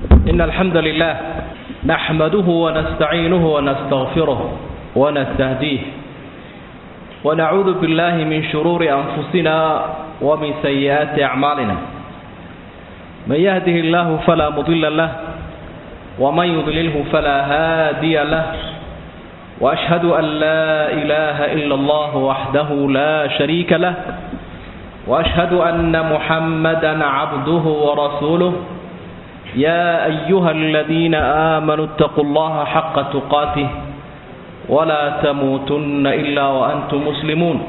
إن الحمد لله نحمده ونستعينه ونستغفره ونستهديه ونعوذ بالله من شرور أنفسنا ومن سيئات أعمالنا من يهده الله فلا مضل له ومن يضلله فلا هادي له وأشهد أن لا إله إلا الله وحده لا شريك له وأشهد أن محمدا عبده ورسوله يا أيها الذين آمنوا اتقوا الله حق تقاته ولا تموتن إلا وأنتم مسلمون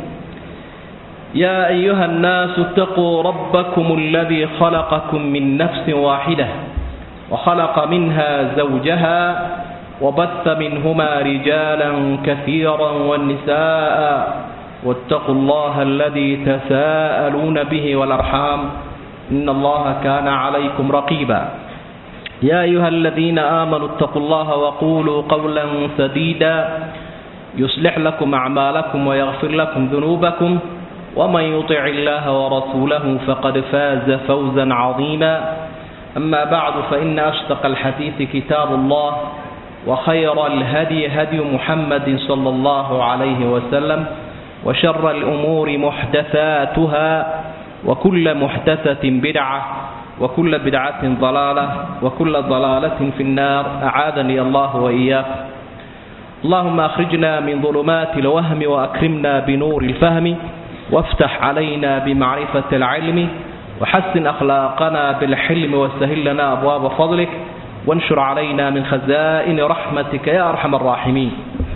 يا أيها الناس اتقوا ربكم الذي خلقكم من نفس واحدة وخلق منها زوجها وبث منهما رجالا كثيرا والنساء واتقوا الله الذي تساءلون به والأرحام إن الله كان عليكم رقيبا يا أيها الذين آمنوا اتقوا الله وقولوا قولا سديدا يصلح لكم أعمالكم ويغفر لكم ذنوبكم ومن يطع الله ورسوله فقد فاز فوزا عظيما أما بعد فإن أشتق الحديث كتاب الله وخير الهدي هدي محمد صلى الله عليه وسلم وشر الأمور محدثاتها وكل محدثة بدعة وكل بدعة ضلالة وكل ضلالة في النار أعاذني الله وإياك اللهم أخرجنا من ظلمات الوهم وأكرمنا بنور الفهم وافتح علينا بمعرفة العلم وحسن أخلاقنا بالحلم وسهل لنا أبواب فضلك وانشر علينا من خزائن رحمتك يا أرحم الراحمين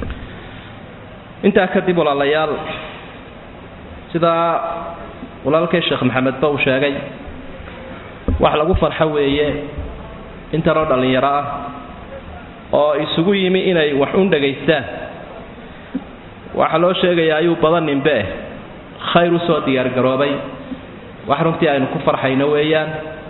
intaa kadib walaalayaal sidaa walaalkay sheekh maxamed ba uu sheegay wax lagu farxo weeye intanoo dhallinyaro ah oo isugu yimi inay wax un dhagaystaan waxaa loo sheegayaa ayuu badan ninbe khayr usoo diyaargaroobay wax runtii aynu ku farxayno weeyaan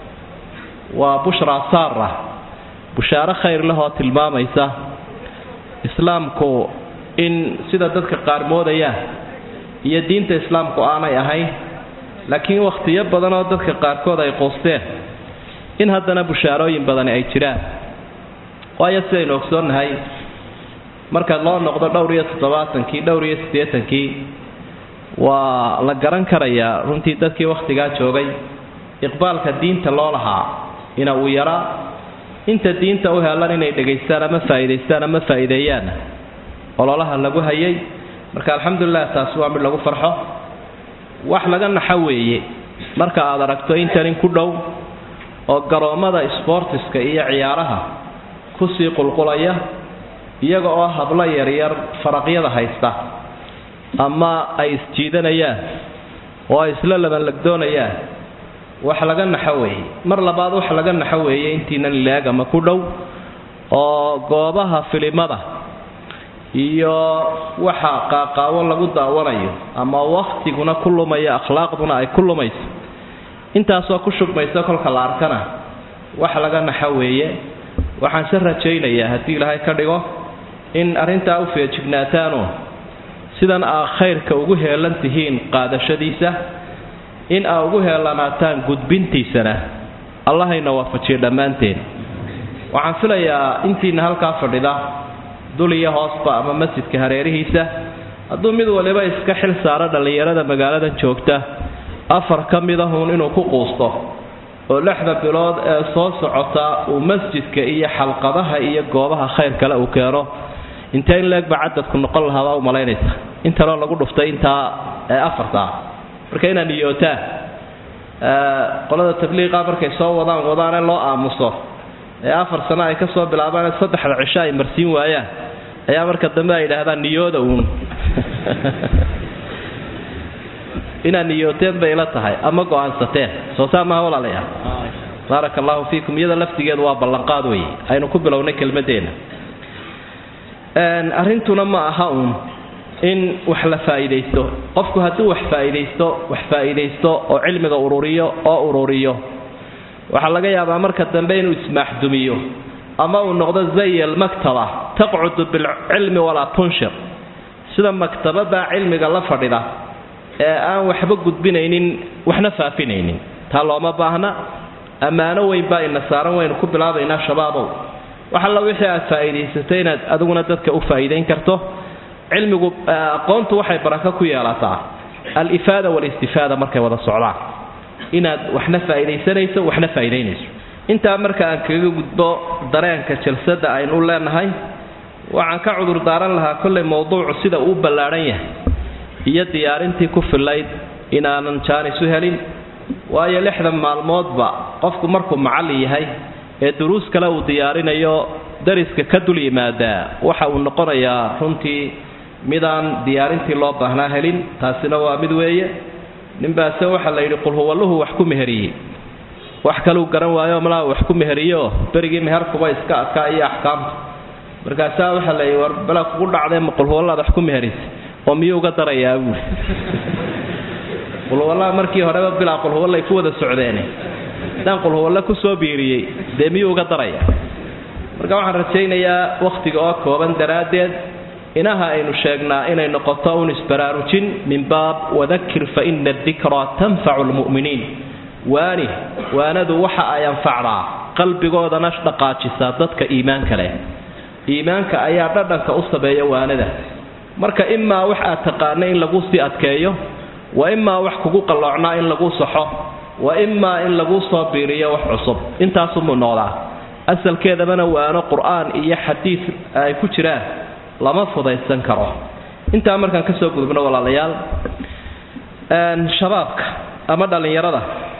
waa bushra saara bushaaro khayr lehoo tilmaamaysa islaamku in sida dadka qaar moodayaan iyo diinta islaamku aanay ahayn laakiin wakhtiyo badan oo dadka qaarkood ay qoosteen in haddana bushaarooyin badani ay jiraan waayo sidaynu ogsoonnahay marka loo noqdo dhowr iyo toddobaatankii dhowr iyo siddeetankii waa la garan karayaa runtii dadkii wakhtigaa joogay iqbaalka diinta loo lahaa ina uu yaraa inta diinta u helan inay dhegaystaan ama faa'iidaystaan ama faa'iideeyaanna ololaha lagu hayay marka alxamdulilah taasi waa mid lagu farxo wax laga naxo weeye marka aad aragto intanin ku dhow oo garoommada sboortiska iyo ciyaaraha kusii qulqulaya iyaga oo hablo yaryar faraqyada haysta ama ay isjiidanayaan oo ay isla labanlagdoonayaan wax laga naxo weeye mar labaad wax laga naxo weeye intiinan ilaag ama ku dhow oo goobaha filimada iyo waxa qaaqaawo lagu daawanayo ama wakhtiguna ku lumaya akhlaaqduna ay ku lumayso intaasoo ku shugmaysa kolka la arkana wax laga naxo weeye waxaan se rajaynayaa haddii ilaahay ka dhigo in arrintaa u feejignaataanoo sidan aa khayrka ugu heelan tihiin qaadashadiisa in aa ugu heelanaataan gudbintiisana allahayna waafajiyo dhammaanteen waxaan filayaa intiina halkaa fadhida dul iyo hoosba ama masjidka hareerihiisa hadduu mid waliba iska xil saaro dhallinyarada magaaladan joogta afar ka midahuun inuu ku quusto oo lixda bilood ee soo socota uu masjidka iyo xalqadaha iyo goobaha khayr kale uu keeno intee in leegba cadadku noqon lahaabaa u malaynaysa intanoo lagu dhuftay intaa ee afartaa marka inaad niyootaan qolada tabliiqa markay soo wadaan wadaane loo aamuso ee afar sano ay ka soo bilaabaan saddexda cisho ay marsiin waayaan ayaa marka dambe ay yidhaahdaan niyooda uun inaad niyooteen bay ila tahay ama go-aansateen soo saa maha walaalayaal baaraka allahu fiikum iyada laftigeedu waa ballanqaad wey aynu ku bilownay kelmadeenna arrintuna ma aha uun in wax la faa'iidaysto qofku hadduu wax faa'iidaysto wax faa'iidaysto oo cilmiga ururiyo oo ururiyo waxaa laga yaabaa marka dambe inuu ismaaxdumiyo ama uu noqdo zay almaktaba taqcudu bilcilmi walaa tunshir sida maktabada cilmiga la fadhida ee aan waxba gudbinaynin waxna faafinaynin taa looma baahna ammaano weyn baa ina saaran waynu ku bilaabaynaa shabaabow wax alla wixii aad faa'iidaysatay inaad adiguna dadka u faa'iidayn karto cilmigu aqoontu waxay barako ku yeelataa alifaada walistifaada markay wada socdaan inaad waxna faa'iidaysanayso waxna faa'iidaynayso intaa marka aan kaga gudbo dareenka jalsadda aynu leenahay waxaan ka cudur daaran lahaa kollay mowduucu sida uu ballaadhan yahay iyo diyaarintii ku fillayd inaanan jaanis u helin waayo lixdan maalmoodba qofku markuu macallin yahay ee duruus kale uu diyaarinayo dariska ka dul yimaadaa waxa uu noqonayaa runtii midaan diyaarintii loo baahnaa helin taasina waa mid weeye ninbaase waxaa la yidhi qulhuwalluhu wax ku meheriyey wax kaluu garan waayo malaa wax ku meheriyeoo berigii meherkuba iska adkaa iyo axkaamta markaasaa waxaa la yidhi war bala kugu dhacdee ma qulhuwallaad wax ku meherisay oo miyuu uga darayaa buuli qulhuwallaha markii horeba bilaa qulhuwallay ku wada socdeene haddaan qulhuwalle ku soo biiriyey dee miyuu uga daraya marka waxaan rajaynayaa wakhtiga oo kooban daraaddeed inaha aynu sheegnaa inay noqoto un isbaraarujin min baab wadakir fa ina adikraa tanfacu lmu'miniin waani waanadu waxa ay anfacdaa qalbigoodana dhaqaajisaa dadka iimaanka leh iimaanka ayaa dhadhanka u sabeeya waanada marka imaa wax aad taqaana in lagu sii adkeeyo wa imaa wax kugu qalloocnaa in lagu saxo wa imaa in lagu soo biiriyo wax cusub intaasumuu noqdaa asalkeedabana waano qur-aan iyo xadiid ay ku jiraan lama fudaysan karo intaa markaan kasoo gudubno walaalayaal shabaabka ama dhallinyarada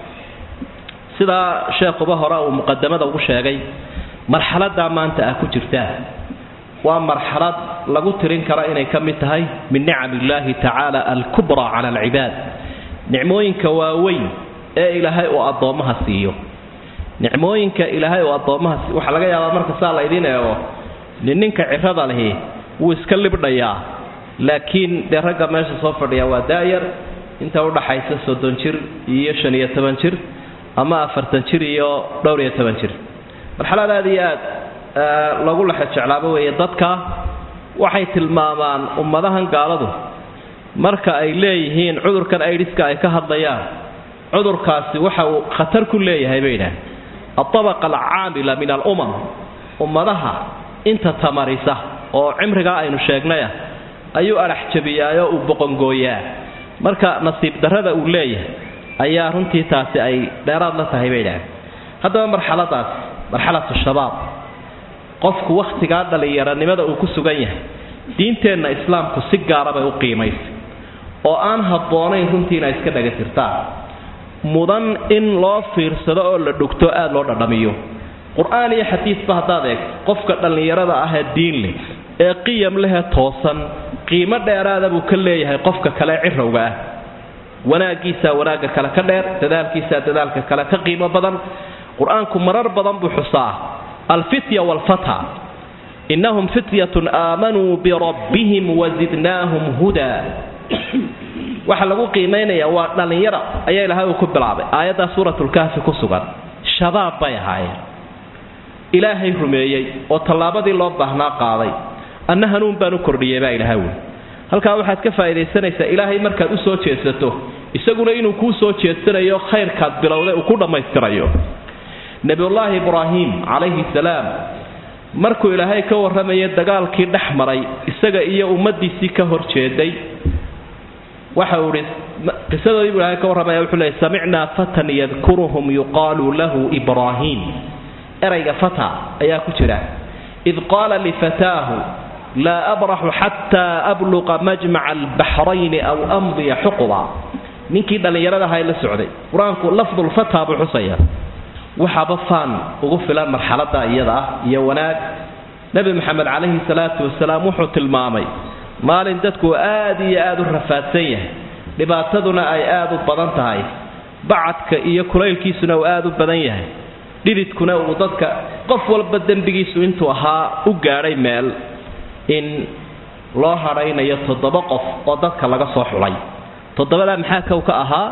sidaa sheekhuba hore uu muqadamada ugu sheegay marxaladaa maanta ah ku jirtaa waa marxalad lagu tirin karo inay ka mid tahay min nicam illaahi tacaala alkubraa cala alcibaad nicmooyinka waaweyn ee ilaahay uu addoommaha siiyo nicmooyinka ilaahay uu addoommaha siiyo waxaa laga yaabaa marka saa laydiin eego nin ninka cirada lihi wuu iska libdhayaa laakiin dee ragga meesha soo fadhiya waa daayar inta udhaxaysa soddon jir iyo shan iyo toban jir ama afartan jir iyo dhowr iyo toban jir marxalad aad iyo aad lagu lexe jeclaabo weeye dadka waxay tilmaamaan ummadahan gaaladu marka ay leeyihiin cudurkan aidiska ay ka hadlayaan cudurkaasi waxa uu khatar ku leeyahay bay idhaah altabaqa alcaamila min alumam ummadaha inta tamarisa oo cimrigaa aynu sheegnayah ayuu adhax jabiyaayo uu boqongooyaa marka nasiib darrada uu leeyahay ayaa runtii taasi ay dheeraad la tahay bay idhaaheen haddaba marxaladaas marxalatu shabaab qofku wakhtigaa dhallinyaranimada uu ku sugan yahay diinteenna islaamku si gaara bay u qiimaysay oo aan habboonayn runtii inay iska dhagatirtaan mudan in loo fiirsado oo la dhugto aada loo dhadhamiyo qur-aan iyo xadiisba haddaad eegto qofka dhallinyarada ah ee diin leh ee qiyam lehee toosan qiimo dheeraada buu ka leeyahay qofka kale cirowga ah wanaaggiisaa wanaagga kale ka dheer dadaalkiisaa dadaalka kale ka qiimo badan qur-aanku marar badan buu xusaa alfitya waalfata innahum fityatun aamanuu birabbihim wazidnaahum hudaa waxa lagu qiimaynayaa waa dhallinyara ayaa ilahay uu ku bilaabay aayaddaa suuratulkahfi ku sugan shabaab bay ahaayeen ilaahay rumeeyey oo tallaabadii loo baahnaa qaaday anna hanuun baan u kordhiyey baa ilaha wey halkaa waxaad ka faa'iidaysanaysaa ilaahay markaad u soo jeedsato isaguna inuu kuu soo jeedsanayo khayrkaad bilowday uu ku dhammaystirayo nebiyullaahi ibraahim calayhi salaam markuu ilaahay ka warramayo dagaalkii dhex maray isaga iyo ummaddiisii ka hor jeeday waxa uu ihi qisadoodii buu ilahay ka warramaya wuxuu leeyay samicnaa fatan yadkuruhum yuqaalu lahu ibraahim erayga fata ayaa ku jira id qaala lifataahu laa abraxu xataa abluqa majmaca albaxrayni aw amdiya xuquba ninkii dhallinyarada ahaa la socday qur-aanku lafdulfata buu xusaya waxaaba faan ugu filan marxalada iyada ah iyo wanaag nebi maxamed calayhi salaatu wasalaam wuxuu tilmaamay maalin dadku aad iyo aad u rafaadsan yahay dhibaataduna ay aad u badan tahay bacadka iyo kulaylkiisuna uu aad u badan yahay dhididkuna uu dadka qof walba dembigiisu intuu ahaa u gaadhay meel in loo hadhaynayo toddoba qof oo dadka laga soo xulay toddobadaa maxaa kow ka ahaa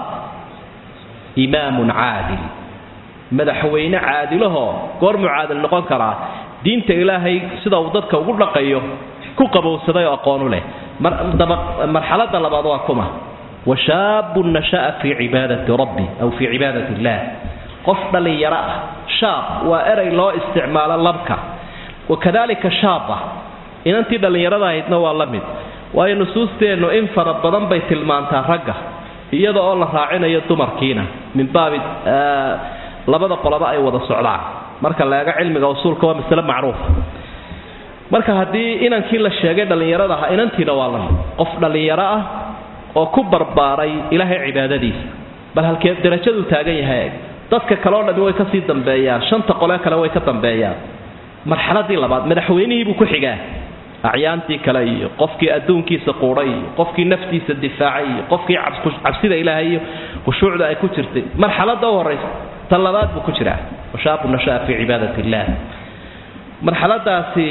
imaamun caadil madaxweyne caadilahoo goormuu caadil noqon karaa diinta ilaahay sida uu dadka ugu dhaqayo ku qabowsaday oo aqoonu leh marxalada labaad waa kuma washaabun nasha'a fii cibaadati rabbi aw fii cibaadati illaah qof dhallinyaro ah shaab waa erey loo isticmaalo labka wakadalika shaaba inantii dhallinyarada ahaydna waa la mid waayo nusuusteennu in fara badan bay tilmaantaa ragga iyada oo la raacinayo dumarkiina min baabi labada qoloba ay wada socdaan marka la eego cilmiga usuulka waa masale macruufa marka haddii inankii la sheegay dhallinyarada aha inantiina waa lamid qof dhallinyaro ah oo ku barbaaray ilaahay cibaadadiisa bal halkee darajaduu taagan yahay dadka kale o dhami way kasii dambeeyaan shanta qole kale way ka dambeeyaan marxaladii labaad madaxweynihii buu ku xigaa acyaantii kale iyo qofkii adduunkiisa quudhay iyo qofkii naftiisa difaacay iyo qofkii cabsida ilaahay iyo khushuucda ay ku jirtay marxalada u horaysa tan labaad buu ku jiraa washaabu nashaa fii cibaadat illah marxaladaasi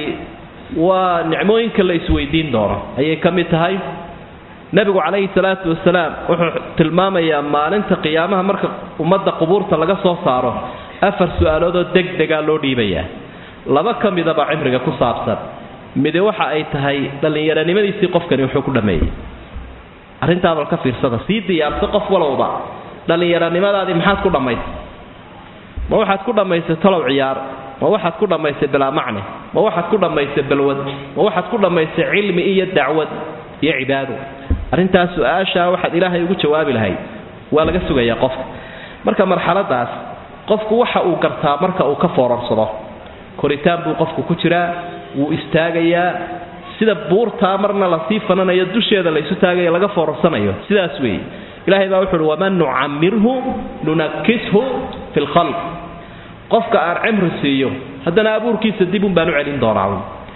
waa nicmooyinka la isweydiin doono ayay ka mid tahay nebigu calayhi salaatu wasalaam wuxuu tilmaamayaa maalinta qiyaamaha marka ummadda qubuurta laga soo saaro afar su-aaloodoo deg degaa loo dhiibayaa laba ka midaba cimriga ku saabsan midi waxa ay tahay dhallinyaronimadiisii qofkani wuxuu ku dhammeeyey arrintaadal ka fiirsada sii diyaarso qof walowba dhallinyaronimadaadii maxaad ku dhammaysay ma waxaad ku dhammaysay talow ciyaar ma waxaad ku dhammaysay bilaa macne ma waxaad ku dhammaysay balwad ma waxaad ku dhammaysay cilmi iyo dacwad iyo cibaado arrintaas su-aashaa waxaad ilaahay ugu jawaabi lahayd waa laga sugayaa qofka marka marxaladaas qofku waxa uu gartaa marka uu ka foorarsado koritaan buu qofku ku jiraa wuu istaagayaa sida buurtaa marna lasii fananayo dusheeda laysu taagayo laga foorarsanayo sidaas weeye ilahay baa wuxu uhi waman nucamirhu nunakishu fi lkhalq qofka aan cimri siiyo haddana abuurkiisa dib un baan u celin doonaa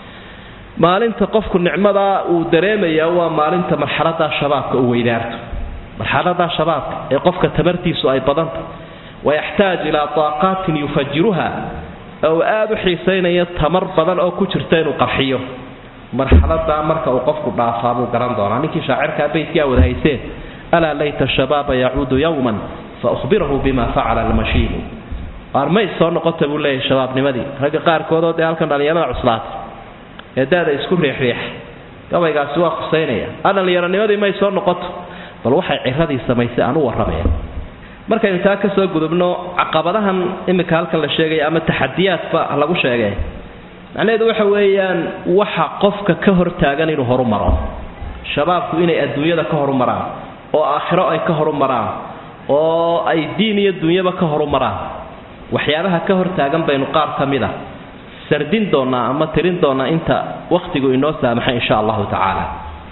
maalinta qofku nicmadaa uu dareemayaa waa maalinta marxaladaa shabaabka u weydaarto marxaladaa shabaabka ee qofka tamartiisu ay badanta wayaxtaaj ilaa taaqaatin yufajiruha oo aad u xiisaynaya tamar badan oo ku jirta inuu qarxiyo marxaladaa marka uu qofku dhaafaa buu garan doonaa ninkii shaacirkaa beydkaa wada hayseen alaa layta shabaaba yacuudu yowman fa uhbirahu bima facala almashiibu armay soo noqota buu leeyahay shabaabnimadii ragga qaarkoodoo dee halkan dhallinyarada cuslaatay ee daada isku riixriixa gabaygaasi waa khusaynaya a dhallinyaronimadii may soo noqoto bal waxay ciradii samaysay aan u warramaya markaynu taa ka soo gudubno caqabadahan imika halkan la sheegaya ama taxadiyaadba lagu sheegay macnaheedu waxa weeyaan waxa qofka ka hortaagan inuu horumaro shabaabku inay adduunyada ka horumaraan oo aakhiro ay ka horumaraan oo ay diin iyo dunyaba ka horumaraan waxyaabaha ka hortaagan baynu qaar ka mid a sardin doonaa ama tirin doonaa inta wakhtigu inoo saamaxay insha allahu tacaala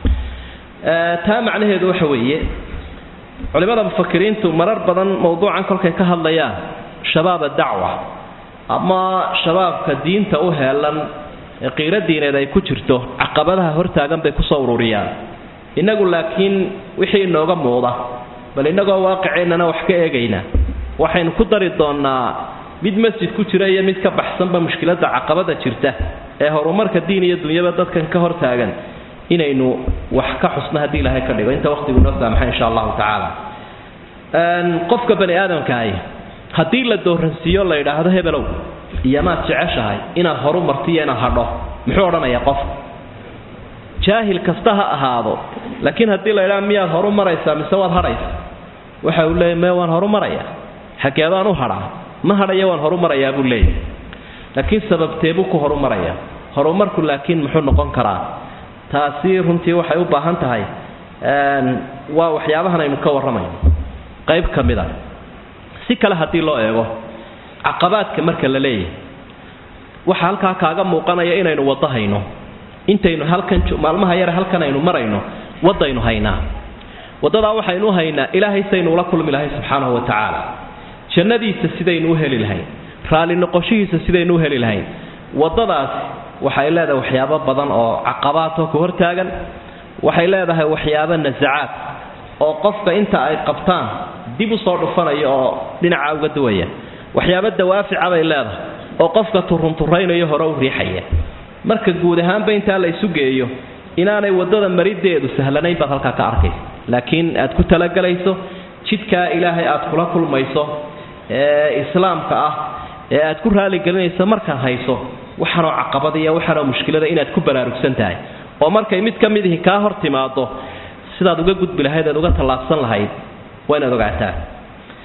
taa macnaheedu waxa weeye culimada mufakiriintu marar badan mowduucan kolkay ka hadlayaan shabaaba dacwa ama shabaabka diinta u heelan ee qiiro diineed ay ku jirto caqabadaha hortaagan bay kusoo ururiyaan innagu laakiin wixii inooga muuqda bal innagoo waaqiceennana wax ka eegayna waxaynu ku dari doonnaa mid masjid ku jira iyo mid ka baxsanba mushkiladda caqabada jirta ee horumarka diin iyo dunyaba dadkan ka hortaagan inaynu wax ka xusno haddii ilaahay ka dhigo inta waqtigu noo saamaxa insha allahu tacaala qofka bani aadamkaahi haddii la dooransiiyo la yidhaahdo hebelow iyamaad jeceshahay inaad horu martiyo inaad hadho muxuu odhanayaa qofka jaahil kasta ha ahaado laakiin haddii la yidhaha miyaad horu maraysaa mise waad hadhaysa waxa uu leeyahy me waan horu marayaa xageedaan u hadhaa ma hadhaya waan horu marayaa buu leeyahy laakiin sababteebuu ku horu marayaa horumarku laakiin muxuu noqon karaa taasi runtii waxay u baahan tahay waa waxyaabahan aynu ka warramayno qayb ka mid a si kale haddii loo eego caqabaadka marka la leeyahay waxa halkaa kaaga muuqanaya inaynu waddo hayno intaynu halkan maalmaha yare halkan aynu marayno waddaynu haynaa waddadaa waxaynu u haynaa ilaahay saynu ula kulmi lahay subxaanahu wa tacaala jannadiisa sidaynu u heli lahayn raalli noqoshihiisa sidaynu u heli lahayn waddadaas waxay leedahay waxyaabo badan oo caqabaadoo ku hortaagan waxay leedahay waxyaabo nasacaad oo qofka inta ay qabtaan dib u soo dhufanaya oo dhinaca uga duwaya waxyaabo dawaafica bay leedahay oo qofka turunturaynayo hore u riixaya marka guud ahaanba intaa la isu geeyo inaanay waddada marideedu sahlanayn baad halkaa ka arkaysa laakiin aad ku talagalayso jidkaa ilaahay aad kula kulmayso ee islaamka ah ee aad ku raaligelinayso markaad hayso waxaanoo caqabada iyo waxaanoo mushkilada inaad ku baraarugsan tahay oo markay mid ka mid ihi kaa hor timaado sidaad uga gudbi lahayd ead uga tallaabsan lahayd waa inaad ogaataa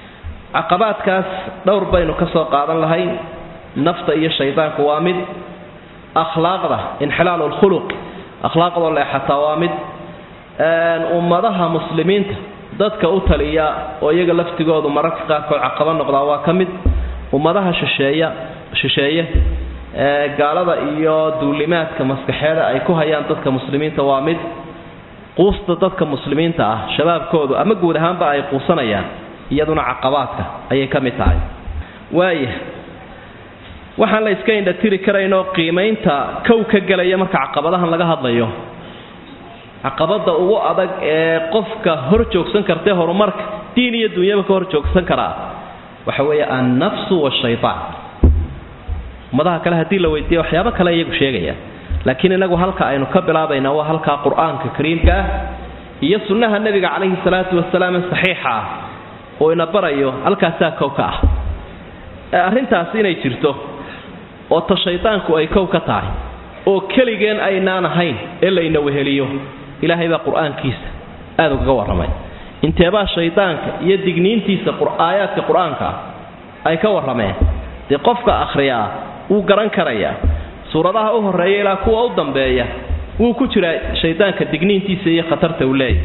caqabaadkaas dhowr baynu ka soo qaadan lahayn nafta iyo shaydaanku waa mid akhlaaqda inxilaalu lkhuluq akhlaaqdoo leexataa waa mid ummadaha muslimiinta dadka u taliya oo iyaga laftigoodu mararka qaarkood caqabo noqdaa waa ka mid ummadaha shisheeya shisheeye gaalada iyo duulimaadka maskaxeeda ay ku hayaan dadka muslimiinta waa mid quusta dadka muslimiinta ah shabaabkoodu ama guud ahaanba ay quusanayaan iyaduna caqabaadka ayay ka mid tahay waaya waxaan la iska indhatiri karaynoo qiimaynta kow ka gelaya marka caqabadahan laga hadlayo caqabada ugu adag ee qofka hor joogsan kartae horumarka diin iyo dunyaba ka hor joogsan karaa waxa weeye annafsu washaytaan ummadaha kale haddii la weydiiya waxyaabo kale iyagu sheegaya laakiin inagu halka aynu ka bilaabaynaa waa halkaa qur-aanka kariimka ah iyo sunnaha nebiga calayhi salaatu wasalaam ee saxiixa ah oo ina barayo halkaasaa kow ka ah arrintaasi inay jirto oo ta shaydaanku ay kow ka tahay oo keligeen aynaan ahayn ee layna weheliyo ilaahay baa qur-aankiisa aada ugaga warramay inteebaa shaydaanka iyo digniintiisa aayaadka qur-aanka ay ka warrameen dee qofka akhriyaa wuu garan karayaa suuradaha u horreeya ilaa kuwa u dambeeya wuu ku jiraa shaydaanka digniintiisa iyo khatarta uu leeyahy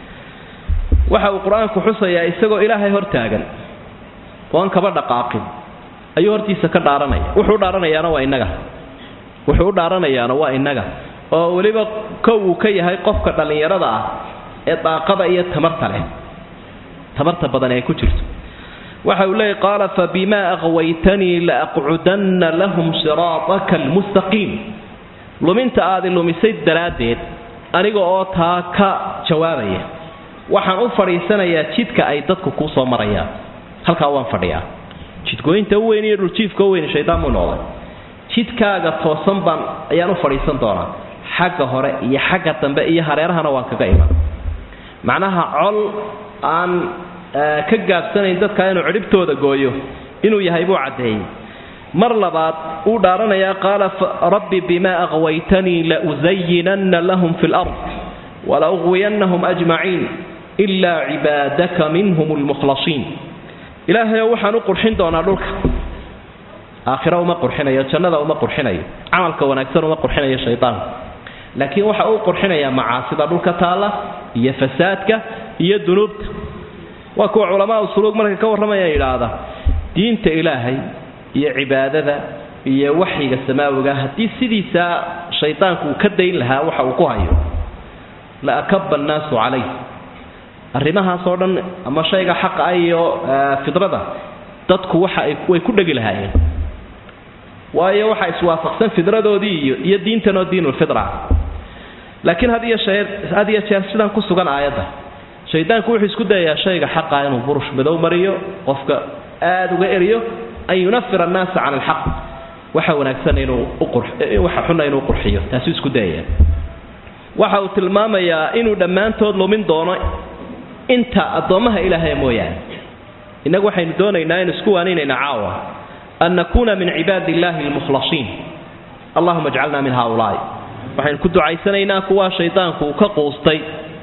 waxa uu qur-aanku xusayaa isagoo ilaahay hor taagan oan kaba dhaqaaqin ayuu hortiisa ka dhaaranaya wuxuu u dhaaranayaana waa innaga wuxuu u dhaaranayaana waa innaga oo weliba kow uu ka yahay qofka dhallinyarada ah ee daaqada iyo tamarta leh tamarta badan ee ku jirto waxa uu leeyay qaala fabimaa aqwaytanii laaqcudanna lahum siraataka almustaqiim luminta aadi lumisay daraaddeed aniga oo taa ka jawaabaya waxaan u fadhiisanayaa jidka ay dadku kuu soo marayaan halkaa waan fadhiyaa jidgooyinta u weyn iyo dhuljiifka u weyn shaydaan buu noqday jidkaaga toosan baan ayaan u fadhiisan doonaa xagga hore iyo xagga dambe iyo hareerahana waan kaga iman macnaha col aan ka gaabsanayn dadka inuu cidhibtooda gooyo inuu yahay buu caddeeyey mar labaad uu dhaaranayaa qaala rabbi bimaa aqwaytanii lausayinanna lahum fi lard walauqwiyannahum ajmaciin ilaa cibaadaka minhum lmukhlasiin ilaahayow waxaan u qurxin doonaa dhulka aakhira uma qurxinayo jannada uma qurxinayo camalka wanaagsan uma qurxinayo shaydaanku laakiin waxa uu qurxinayaa macaasida dhulka taalla iyo fasaadka iyo dunuubta waa kuwa culamaa suluug markay ka warramaya yidhaahda diinta ilaahay iyo cibaadada iyo waxyiga samaawiga haddii sidiisaa shaydaanku uu ka dayn lahaa waxa uu ku hayo la akaba annaasu calayh arrimahaasoo dhan ama shayga xaqa ah iyo fidrada dadku waxa ay way ku dhegi lahaayeen waayo waxa iswaafaqsan fidradoodii iyo iyo diintanoo diinulfitra laakiin had iyo shee had iyo jeer sidan ku sugan aayadda shaydaanku wuxuu isku dayayaa shayga xaqa inuu burush madow mariyo qofka aada uga eriyo an yunafira annaasa cala alxaq waxa wanaagsan inuu uwaxa xunna inuu qurxiyo taasuu isku dayaya waxa uu tilmaamayaa inuu dhammaantood lumin doono inta addoommaha ilaahay mooyaane innagu waxaynu doonaynaa inu isku waaninayna caawa an nakuuna min cibaadi illaahi almukhlasiin allahuma ajcalna min haaulaai waxaynu ku ducaysanaynaa kuwaa shaydaanku uu ka quustay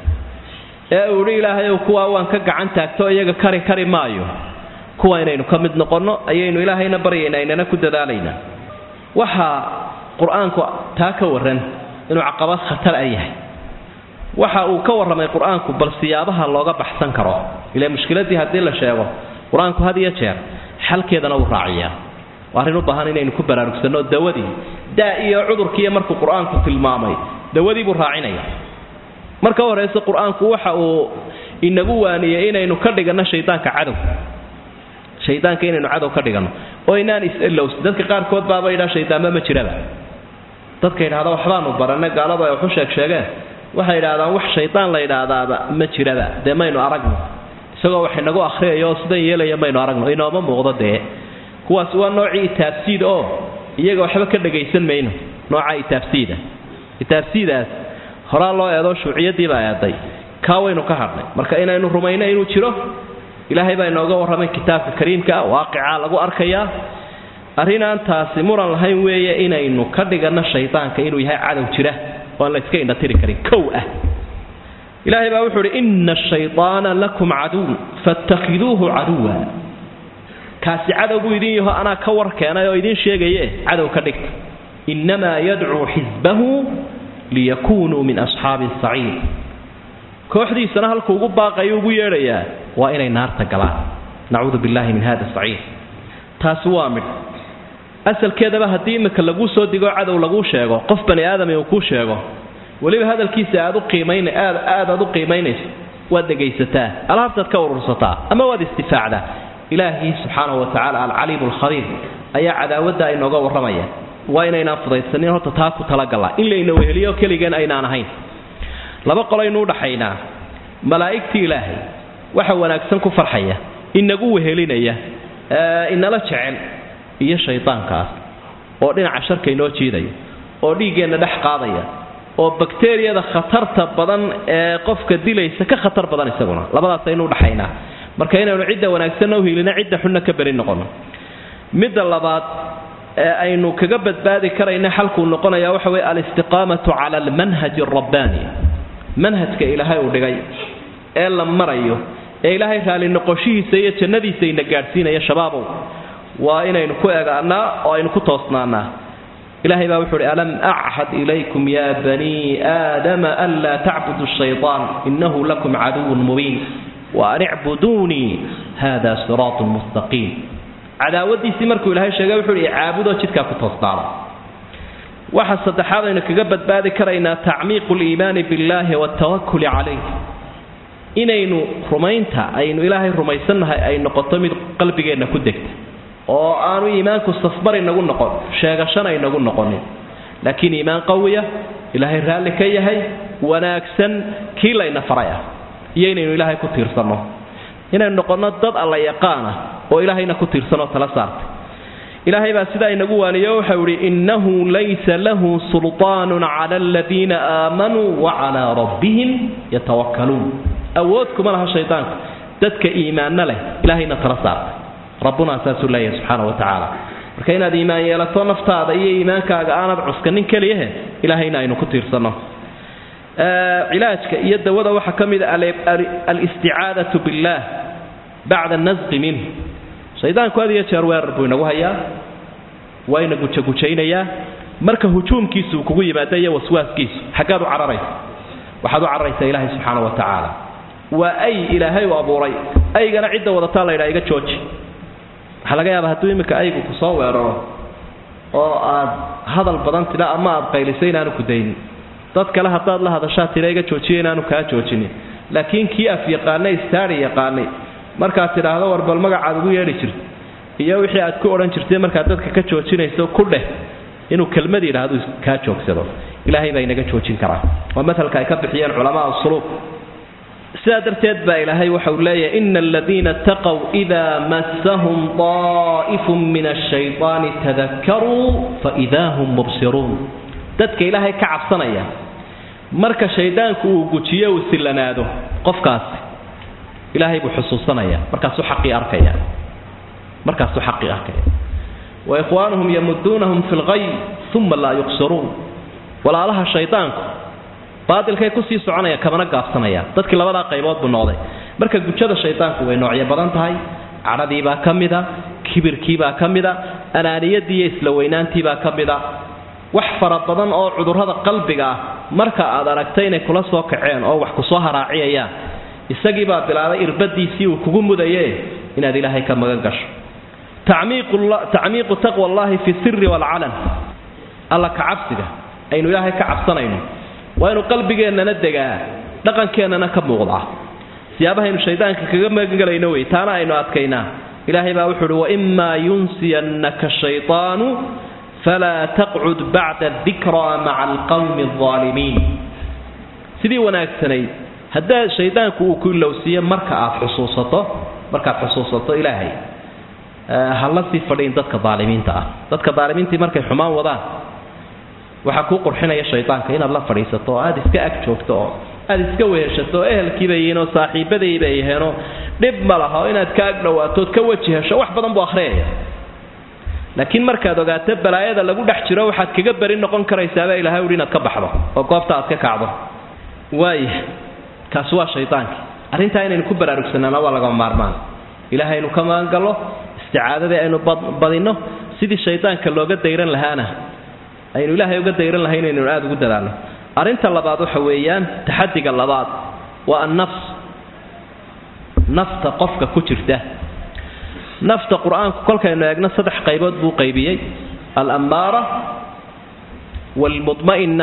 ee uu idhi ilaahayow kuwaa waan ka gacan taagto iyaga kari kari maayo kuwa inaynu ka mid noqonno ayaynu ilaahayna baryaynaa inana ku dadaalaynaa waxaa qur-aanku taa ka warran inuu caqabad khatar a yahay waxa uu ka warramay qur-aanku bal siyaabaha looga baxsan karo ilaa mushkiladii haddii la sheego qur-aanku had iyo jeer xalkeedana wuu raaciyaa waa arrin u baahan inaynu ku baraarugsanno dawadii daa iyo cudurkiiyo markuu qur-aanku tilmaamay dawadii buu raacinaya marka horeyse qur-aanku waxa uu inagu waaniyey inaynu ka dhiganno shaydaanka cadow shaydaanka inaynu cadow ka dhiganno oo inaan is-elows dadka qaarkood baaba yidhaha shaydaanba ma jiraba dadka yidhahda waxbaanu baranay gaaladu ay waxu sheeg sheegeen waxay yidhahdaan wax shaydaan la yidhaahdaaba ma jiraba dee maynu aragno isagoo wax inagu akhriyayo oo sidan yeelaya maynu aragno inooma muuqdo dee kuwaas waa noocii itaabsiid oo iyaga waxba ka dhagaysan mayno nooca itaabsiida itaabsiidaas horaa loo eedoo shuuciyadiibaa eeday kaa waynu ka hadhnay marka inaynu rumayno inuu jiro ilaahay baa inooga warramay kitaabka kariimka ah waaqicaa lagu arkayaa arrinaan taasi muran lahayn weeye inaynu ka dhiganno shaydaanka inuu yahay cadow jira oo aan la iska indhatiri karin kow ah ilaahay baa wuxuu uhi ina ashayطaana lakum caduw faاtakhiduuhu caduwa kaasi cadow buu idin yaho anaa ka war keenay oo idiin sheegaye cadow ka dhigta innamaa yadcuu xisbahu liyakunuu min asxaabi saciir kooxdiisana halkuu ugu baaqayo ugu yeedhayaa waa inay naarta galaan nacuudu billahi min hada saciir taasi waa midh asalkeedaba haddii imika laguu soo digo cadow laguu sheego qof bani aadami uu kuu sheego weliba hadalkiisa aad u qiimayn aad aad aad u qiimaynayso waad dhegaysataa alaabtaad ka urursataa ama waad istifaacdaa ilaahii subxaanahu wa tacaala alcaliimu alkhabiir ayaa cadaawadda inooga warramaya waa inaynaan fudaydsanin horta taa ku talagalla in layna weheliyo keligeen aynaan ahayn laba qolaynu udhaxaynaa malaa'igtii ilaahay waxa wanaagsan ku farxaya inagu wehelinaya inala jecel iyo shaydaankaas oo dhinaca sharka inoo jiidaya oo dhiiggeenna dhex qaadaya oo bakteriyada khatarta badan ee qofka dilaysa ka khatar badan isaguna labadaas aynu udhaxaynaa marka inaynu cidda wanaagsanna uhilino cidda xunna ka beri noqono midda labaad ee aynu kaga badbaadi karayna xalkuu noqonaya waxa weye alistiqaamatu cala almanhaji alrabbaani manhajka ilaahay uu dhigay ee la marayo ee ilaahay raali noqoshihiisa iyo jannadiisa ina gaadhsiinaya shabaabow waa inaynu ku egaanaa oo aynu ku toosnaanaa ilahay baa wuxu uhi alam achad ilaykum ya banii aadama anlaa tacbudu shayطaan inahu lakum caduwun mubiin waan icbuduunii hada siraatu mustaqiim cadaawadiisii markuu ilahay sheegay wuxuu hi caabudoo jidkaa ku toosnaada waxa saddexaad aynu kaga badbaadi karaynaa tacmiiqu liimaani biاllahi wاtawakuli calayh inaynu rumaynta aynu ilaahay rumaysannahay ay noqoto mid qalbigeenna ku degta oo aanu iimaanku safmar inagu noqon sheegashana inagu noqonin laakiin iimaan qawiya ilaahay raalli ka yahay wanaagsan kii layna faray ah iyo inaynu ilaahay ku tiirsanno inaynu noqonno dad alla yaqaana oo ilaahayna ku tiirsanoo tala saartay ilaahay baa sidaa inagu waaniyo waxau idhi innahu laysa lahu sulطaanun cala aladiina aamanuu wacalaa rabbihim yatawakkaluun awood kuma laha shaydaanku dadka iimaanna leh ilaahayna tala saartay rabbunaa saasuu leeyahay subxaana wa tacaala marka inaad iimaan yeelato naftaada iyo iimaankaaga aanad cuskanin keliyahe ilaahayna aynu ku tiirsanno cilaajka iyo dawada waxaa ka mid a alisticaadatu billaah bacda nasqi minhu shaydaanku had iyo jeer weerar buu inagu hayaa waa ina gujagujaynayaa marka hujuumkiisu uu kugu yimaada iyo waswaaskiisu xaggaad u cararaysa waxaad u cararaysaa ilaahay subxaana wa tacaala waa ay ilaahay u abuuray aygana cidda wadataa la ydhaa iga jooji waxaa laga yaaba hadduu iminka aygu ku soo weeraro oo aad hadal badan tidha ama aad qaylisay inaanu ku daynin dad kale haddaad la hadashaa tidha iga joojiya inaanu kaa joojinin laakiin kii af yaqaanay istaari yaqaanay markaad tidhaahdo war bal magacaad ugu yeedhi jirta iyo wixii aad ku odhan jirtay markaad dadka ka joojinayso ku dheh inuu kelmad yidhaahdo kaa joogsado ilaahay baa inaga joojin karaa waa matalka ay ka bixiyeen culamaa suluuk sidaa darteed baa ilaahay waxau leeyahay ina aladiina taqow idaa massahum daa'ifun min ashayطaani tadakaruu faidaa hum mubsiruun dadka ilaahay ka cabsanaya marka shaydaanku uu gujiyo uu sillanaado qofkaasi ilaahay buu xusuusanaya markaasuu xaqii arkaya markaasuu xaqii arkaya wa ikhwaanuhum yamuduunahum fi lgay uma laa yuqsiruun walaalaha shaydaanku baadilkay kusii soconaya kamana gaabsanaya dadkii labadaa qaybood buu noqday marka gujada shaydaanku way noocyo badan tahay cadhadiibaa ka mida kibirkiibaa ka mida anaaniyadiiyo isla weynaantiibaa ka mida wax fara badan oo cudurrada qalbiga ah marka aad aragtay inay kula soo kaceen oo wax kusoo haraaciyayaan isagiibaa bilaabay irbadiisii uu kugu mudaye inaad ilaahay ka magan gasho tacmiiqu taqwa allahi fi siri waalcalan alla ka cabsiga aynu ilaahay ka cabsanayno waa inu qalbigeennana degaa dhaqankeennana ka muuqdaa siyaabahaynu shaydaanka kaga magangelayno wey taana aynu adkaynaa ilaahay baa wuxu uhi waimaa yunsiyannaka shayطaanu falaa taqcud bacda dikraa maca alqawmi alظaalimiin sidii wanaagsanayd haddaa shaydaanku uu ku ilowsiiyo marka aad xusuusato markaad xusuusato ilaahay hala sii fadhiin dadka daalimiinta ah dadka daalimiintii markay xumaan wadaan waxaa kuu qurxinaya shaydaanka inaad la fadhiisato oo aad iska ag joogto oo aad iska weheshato oo ehelkiiba yihiin oo saaxiibadayba yihiinoo dhib ma laha oo inaad ka ag dhowaatood ka weji hesho wax badan buu akhriyaya laakiin markaad ogaato balaayada lagu dhex jiro waxaad kaga beri noqon karaysaaba ilahay uhi inaad ka baxdo oo goobta aad ka kacdo waaya kaasi waa shaydaankii arrintaa inaynu ku baraarugsanaana waa lagama maarmaan ilaahaynu ka magangallo isticaadadii aynu badinno sidii shaydaanka looga dayran lahaana aynu ilaahay uga dayran lahay inaynu aada ugu dadaalno arrinta labaad waxa weeyaan taxadiga labaad waa annafs nafta qofka ku jirta nafta qur-aanku kolkaynu eegno saddex qaybood buu qaybiyey alammaara waalmudma'ina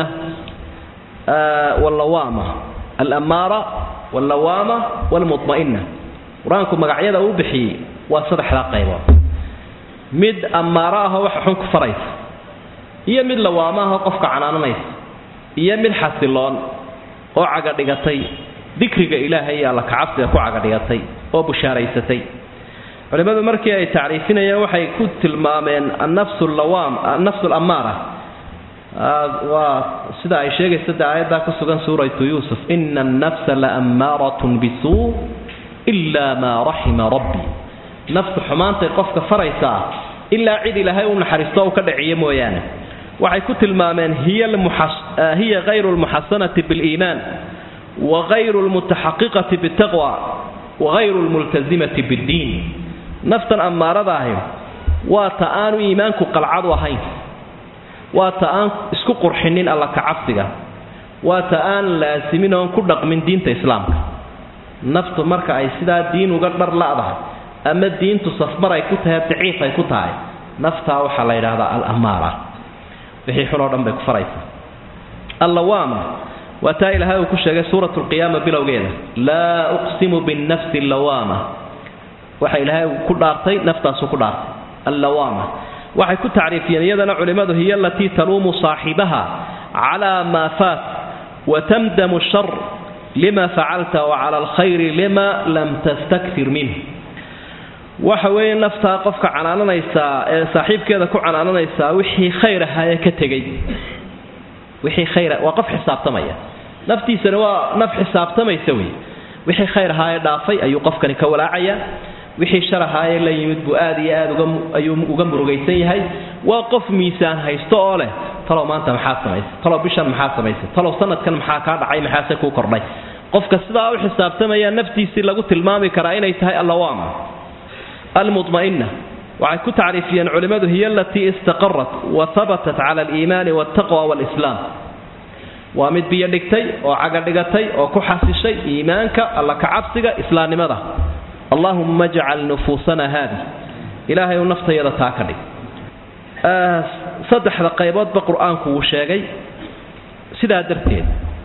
wallawaama alammaara wallawaama waalmudma'ina qur-aanku magacyada uu bixiyey waa saddexdaa qaybood mid ammaaro ahoo waxa xun ku faraysa iyo mid lawaama ahoo qofka canaananaysa iyo mid xasiloon oo cagadhigatay dikriga ilaahay iyo alla kacabsiga ku cagadhigatay oo bushaaraysatay culimmadu markii ay tacriifinayeen waxay ku tilmaameen annafsu lawaam annafsu alammaara waa sida ay sheegaysa de aayaddaa ku sugan suuratu yuusuf ina annafsa laammaaratun bisuu ilaa maa raxima rabbi naftu xumaantay qofka faraysaa ilaa cid ilaahay u naxariisto u ka dhaciyo mooyaane waxay ku tilmaameen hiya hayru lmuxasanati biliimaan wa hayru lmutaxaqiqati bitaqwa wa hayru lmultasimati biddiin naftan ammaarada ahi waa ta aanu iimaanku qalcadu ahayn waa ta aan isku qurxinin alla kacabsiga waa ta aan laasimin oon ku dhaqmin diinta islaamka naftu marka ay sidaa diin uga dhar la'dahay ama diintu safmar ay ku tahay daciif ay ku tahay naftaa waxaa la yidhaahdaa al-ammaara wixii xunoo dhan bay ku faraysaa allawaama waa taa ilaahay uu ku sheegay suurat lqiyaama bilowgeeda laa uqsimu binnafsi allawaama waxa ilaahay ku dhaartay naftaasuu ku dhaartay allawaama waxay ku tacriifiyeen iyadana culimmadu hiya alatii taluumu saaxibaha calaa maa faat wa tamdamu shar lima facalta wa cala alkhayri lima lam tastakfir minh waxa weeye naftaa qofka canaananaysaa ee saaxiibkeeda ku canaananaysaa wixii khayr ahaayee ka tegey wixii khayr waa qof xisaabtamaya naftiisana waa naf xisaabtamaysa wey wixii khayr ahaayee dhaafay ayuu qofkani ka walaacayaa wixii shar ahaayee la yimid buu aad iyo aad uga ayuu uga murugaysan yahay waa qof miisaan haysto oo leh talow maanta maxaa samaysay talow bishan maxaa samaysay talow sanadkan maxaa kaa dhacay maxaase kuu kordhay qofka sidaa u xisaabtamaya naftiisii lagu tilmaami karaa inay tahay allawaama almudma'ina waxay ku tacriifiyeen culimmadu hiya alatii istaqarat wa habatat cala aliimaani waltaqwa waalislaam waa mid biyo dhigtay oo cagadhigatay oo ku xasishay iimaanka alla kacabsiga islaamnimada allahumma ajcal nufuusana haadi ilaahay uu naftayada taa ka dhig saddexda qayboodba qur-aanku wuu sheegay sidaa darteed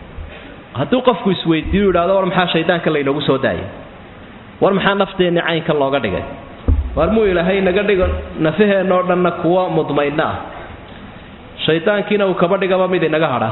hadduu qofku isweydiiyu yidhahdo war maxaa shaydaanka laynoogu soo daayay war maxaa nafteenni caynkan looga dhigay war muu ilaahay naga dhigo nafaheenoo dhanna kuwa mudmaydna ah shaydaankiina uu kaba dhigaba mid inaga hadha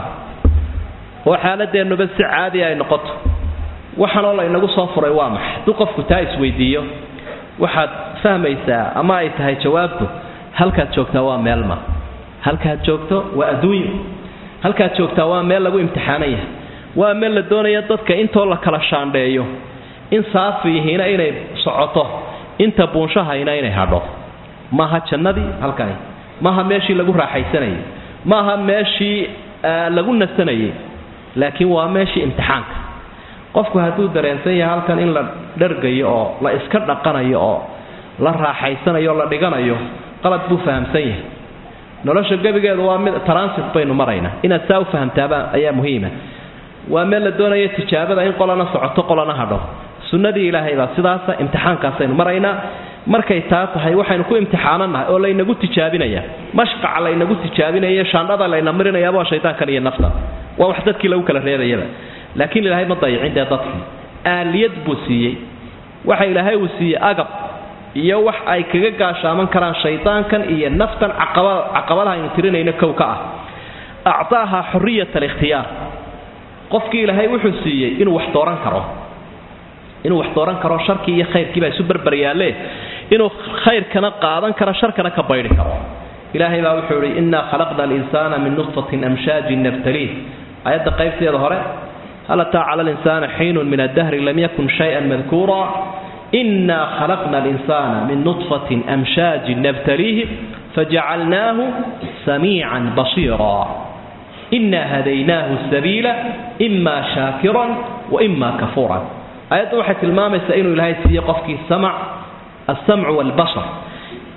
oo xaaladeennuba si caadi ay noqoto waxanoo laynagu soo furay waa maxay hadduu qofku taa isweydiiyo waxaad fahmaysaa ama ay tahay jawaabtu halkaad joogtaa waa meelma halkaad joogto waa adduunyo halkaad joogtaa waa meel lagu imtixaanan yahay waa meel la doonaya dadka intoo la kala shaandheeyo in saafiyihiina inay socoto inta buunshahayna inay hadho maaha jannadii halkani maaha meeshii lagu raaxaysanayay maaha meeshii lagu nasanayay laakiin waa meeshii imtixaanka qofku hadduu dareensan yahay halkan in la dhargayo oo la iska dhaqanayo oo la raaxaysanayo oo la dhiganayo qalad buu fahamsan yahay nolosha gebigeedu waa mid transit baynu maraynaa inaad saa u fahamtaaba ayaa muhiima waa meel la doonaya tijaabada in qolana socoto qolana hadho sunnadii ilaahay baa sidaasa imtixaankaasaynu maraynaa markay taa tahay waxaynu ku imtixaananahay oo laynagu tijaabinaya mashqaca laynagu tijaabinaya shaandhada layna marinayaaba waa shaydaankan iyo nafta waa wax dadkii lagu kala reebayaba laakiin ilaahay ma dayicin dee dadkii aaliyad buu siiyey waxa ilaahay uu siiyey agab iyo wax ay kaga gaashaaman karaan shaydaankan iyo naftan caqabadaha aynu tirinayno kow ka ah actaaha xuriyat alikhtiyaar qofkii ilaahay wuxuu siiyey inuu wax dooran karo inuu wax dooran karo sharkii iyo khayrkii baa isu berberyaalle inuu khayrkana qaadan karo sharkana ka baydhi karo ilaahay baa wuxuu ihi innaa khalaqna alinsaana min nutfatin amshaajin nabtaliih ayadda qaybteeda hore hal ataa cala alinsaana xiinun min addahri lam yakun shay-an madkuura innaa khalaqna alinsaana min nutfatin amshaajin nabtaliihi fajacalnaahu samiican basiira inaa hadaynaahu sabiila imaa shaakiran wa imaa kafuuran ayaddu waxay tilmaamaysaa inuu ilaahay siiye qofkii samac alsamcu waalbasar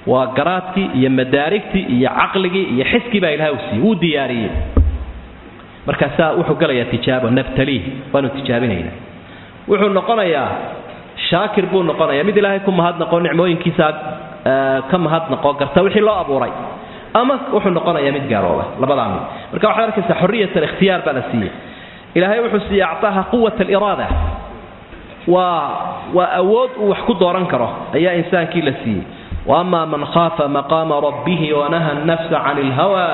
waa garaadkii iyo madaarigtii iyo caqligii iyo xiskii baa ilahay uu siiyey wuu diyaariyey markaasaa wuxuu galayaa tijaabo nabtaliih waanu tijaabinayna wuxuu noqonayaa shaakir buu noqonayaa mid ilaahay ku mahadnaqo nicmooyinkiisa ka mahadnaqo garta wixii loo abuuray ama wuxuu noqonayaa mid gaalooba labadaa mid marka waxaad arkaysaa xoriyat alikhtiyaar baa la siiyey ilaahay wuxuu siiyey actaaha quwat aliraada waa waa awood uu wax ku dooran karo ayaa insaankii la siiyey waama man khaafa maqaama rabbihi wanaha annafsa can ilhawa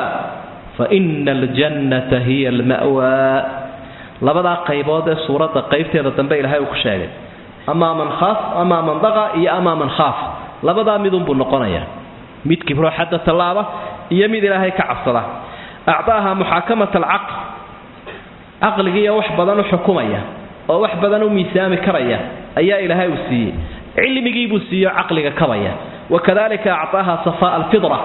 faina aljannata hiya alma'waa labadaa qaybood ee suuradda qaybteeda dambe ilaahay uu ku sheegay amaa man khaaf amaa man daqa iyo amaa man khaaf labadaa midunbuu noqonayaa mid kibro xadda tallaaba iyo mid ilaahay ka cabsada acdaaha muxaakamat alcaql caqligiiyo wax badan u xukumaya oo wax badan u miisaami karaya ayaa ilaahay uu siiyey cilmigiibuu siiyo caqliga kabaya wakadalika actaaha safaa alfidra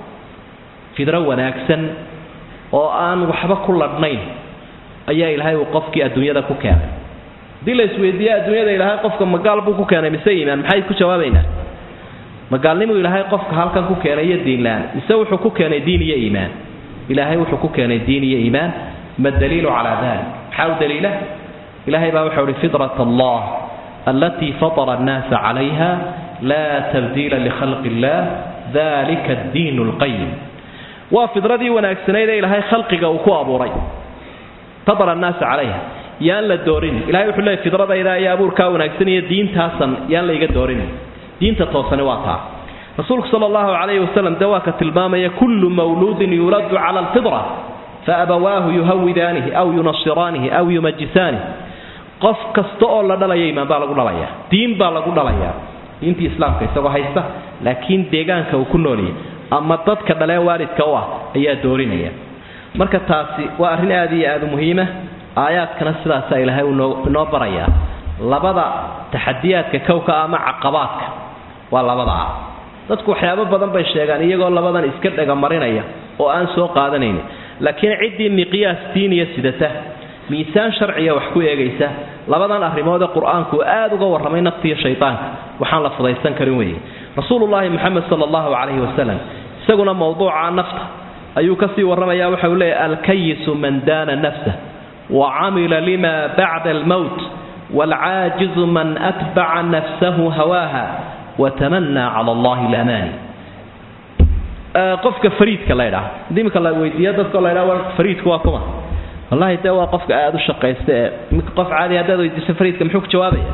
fidro wanaagsan oo aan waxba ku ladhnayn ayaa ilaahay uu qofkii adduunyada ku keenay haddii la isweydiiye adduunyada ilaahay qofka magaal buu ku keenay mise iimaan maxay ku jawaabaynaa magaalnimuu ilaahay qofka halkan ku keenay iyo diinlaan mise wuxuu ku keenay diin iyo iimaan ilaahay wuxuu ku keenay diin iyo iimaan ma daliilu calaa dalik maxaa u daliila ilaahay baa wuxuu ihi fidrat allah alatii fatara annaasa calayha laa tabdiila likhalqi illah dalika addiin lqayim waa fidradii wanaagsanayd ee ilaahay khalqiga uu ku abuuray fatara annaasa calayha yaan la doorin ilahay wuxuu leeyay fidradayda iyo abuurkaa wanaagsan iyo diintaasan yaan layga doorin diinta toosani waa taa rasuulku sala allahu calayhi wasalam dee waa ka tilmaamaya kullu mawluudin yuuladu cala alfidra faabawaahu yuhawidaanihi aw yunasiraanihi aw yumajisaanihi qof kasta oo la dhalaya imaan baa lagu dhalayaa diin baa lagu dhalayaa diintii islaamka isagoo haysta laakiin deegaanka uu ku nooliyay ama dadka dhalee waalidka u ah ayaa doorinaya marka taasi waa arrin aad iyo aad u muhiima aayaadkana sidaasaa ilaahay uu inoo barayaa labada taxadiyaadka kowka ama caqabaadka waa labadaa dadku waxyaabo badan bay sheegaan iyagoo labadan iska dhegamarinaya oo aan soo qaadanaynin laakiin ciddii miqyaas diiniya sidata miisaan sharciya wax ku eegaysa labadan arrimood ee qur-aanku aad uga warramay naftiiyo shaydaanka waxaan la fudaysan karin weeye rasuulullaahi moxamed sala allahu calayhi wasalam isaguna mowduuca nafta ayuu kasii warramaya waxa uu leeyahy alkayisu man daana nafsah wa camila lima bacda almowt waalcaajizu man atbaca nafsahu hawaaha watamanaa cala allahi alamaani qofka fariidka la ydhaha hadii imika la weydiiyo dadkoo la ydhaha fariidku waa kuma wallahi dee waa qofka aada u shaqaysta ee qof caadi haddaad weydiiso fariidka muxuu ku jawaabaya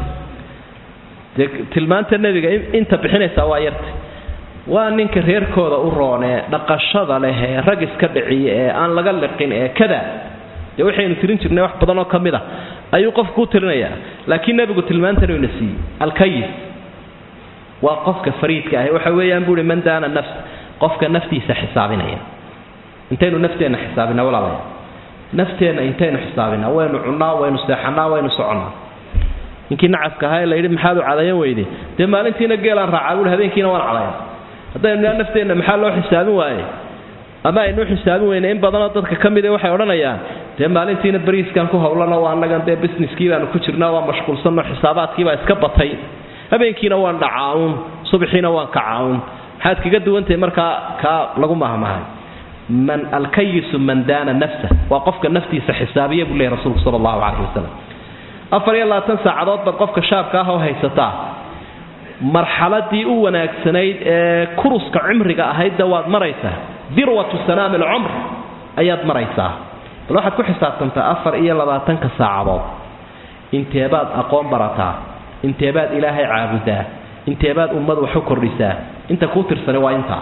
dee tilmaanta nebiga inta bixinaysaa waa yarta waa ninka reerkooda u roon ee dhaqashada leh ee rag iska dhiciya ee aan laga liqin ee kada dee waxaynu tirin jirnay wax badan oo ka mid a ayuu qofku u tirinayaa laakiin nebigu tilmaantan ina siiyey alkayis waa qofka fariidka ahi waxa weeyaan buuhi man daana nafs qofka naftiisa xisaabinaya intaynu nafteenna xisaabina walaalaya nafteenna intaynu xisaabinaa waynu cunnaa waynu seexanaa waynu soconnaa ninkii nacafka ahaa ee la yidhi maxaad u cadayan weyde dee maalintiina geelaan raacaa buuhi habeenkiina waan cadayan haddaynu nidhaa nafteenna maxaa loo xisaabin waaye ama aynu xisaabin weyne in badanoo dadka ka mid waxay odhanayaan dee maalintiina bariiskan ku howlano waa annagan dee businesskii baanu ku jirnaa waa mashquulsanno xisaabaadkiibaa iska batay habeenkiina waan dhacaawun subaxiina waan kacaawun maxaad kaga duwantahay markaa kaa lagu mahmahay man alkayisu man daana nafsa waa qofka naftiisa xisaabiya buu leeyahy rasuulku sala allahu calayhi wasalam afar iyo labaatan saacadood baad qofka shaabka ah oo haysataa marxaladii u wanaagsanayd ee kuruska cimriga ahaydda waad maraysaa dirwatu sanaami alcumr ayaad maraysaa bal waxaad ku xisaabtantaa afar iyo labaatanka saacadood inteebaad aqoon barataa inteebaad ilaahay caabudaa inteebaad ummad wax u kordhisaa inta kuu tirsani waa intaa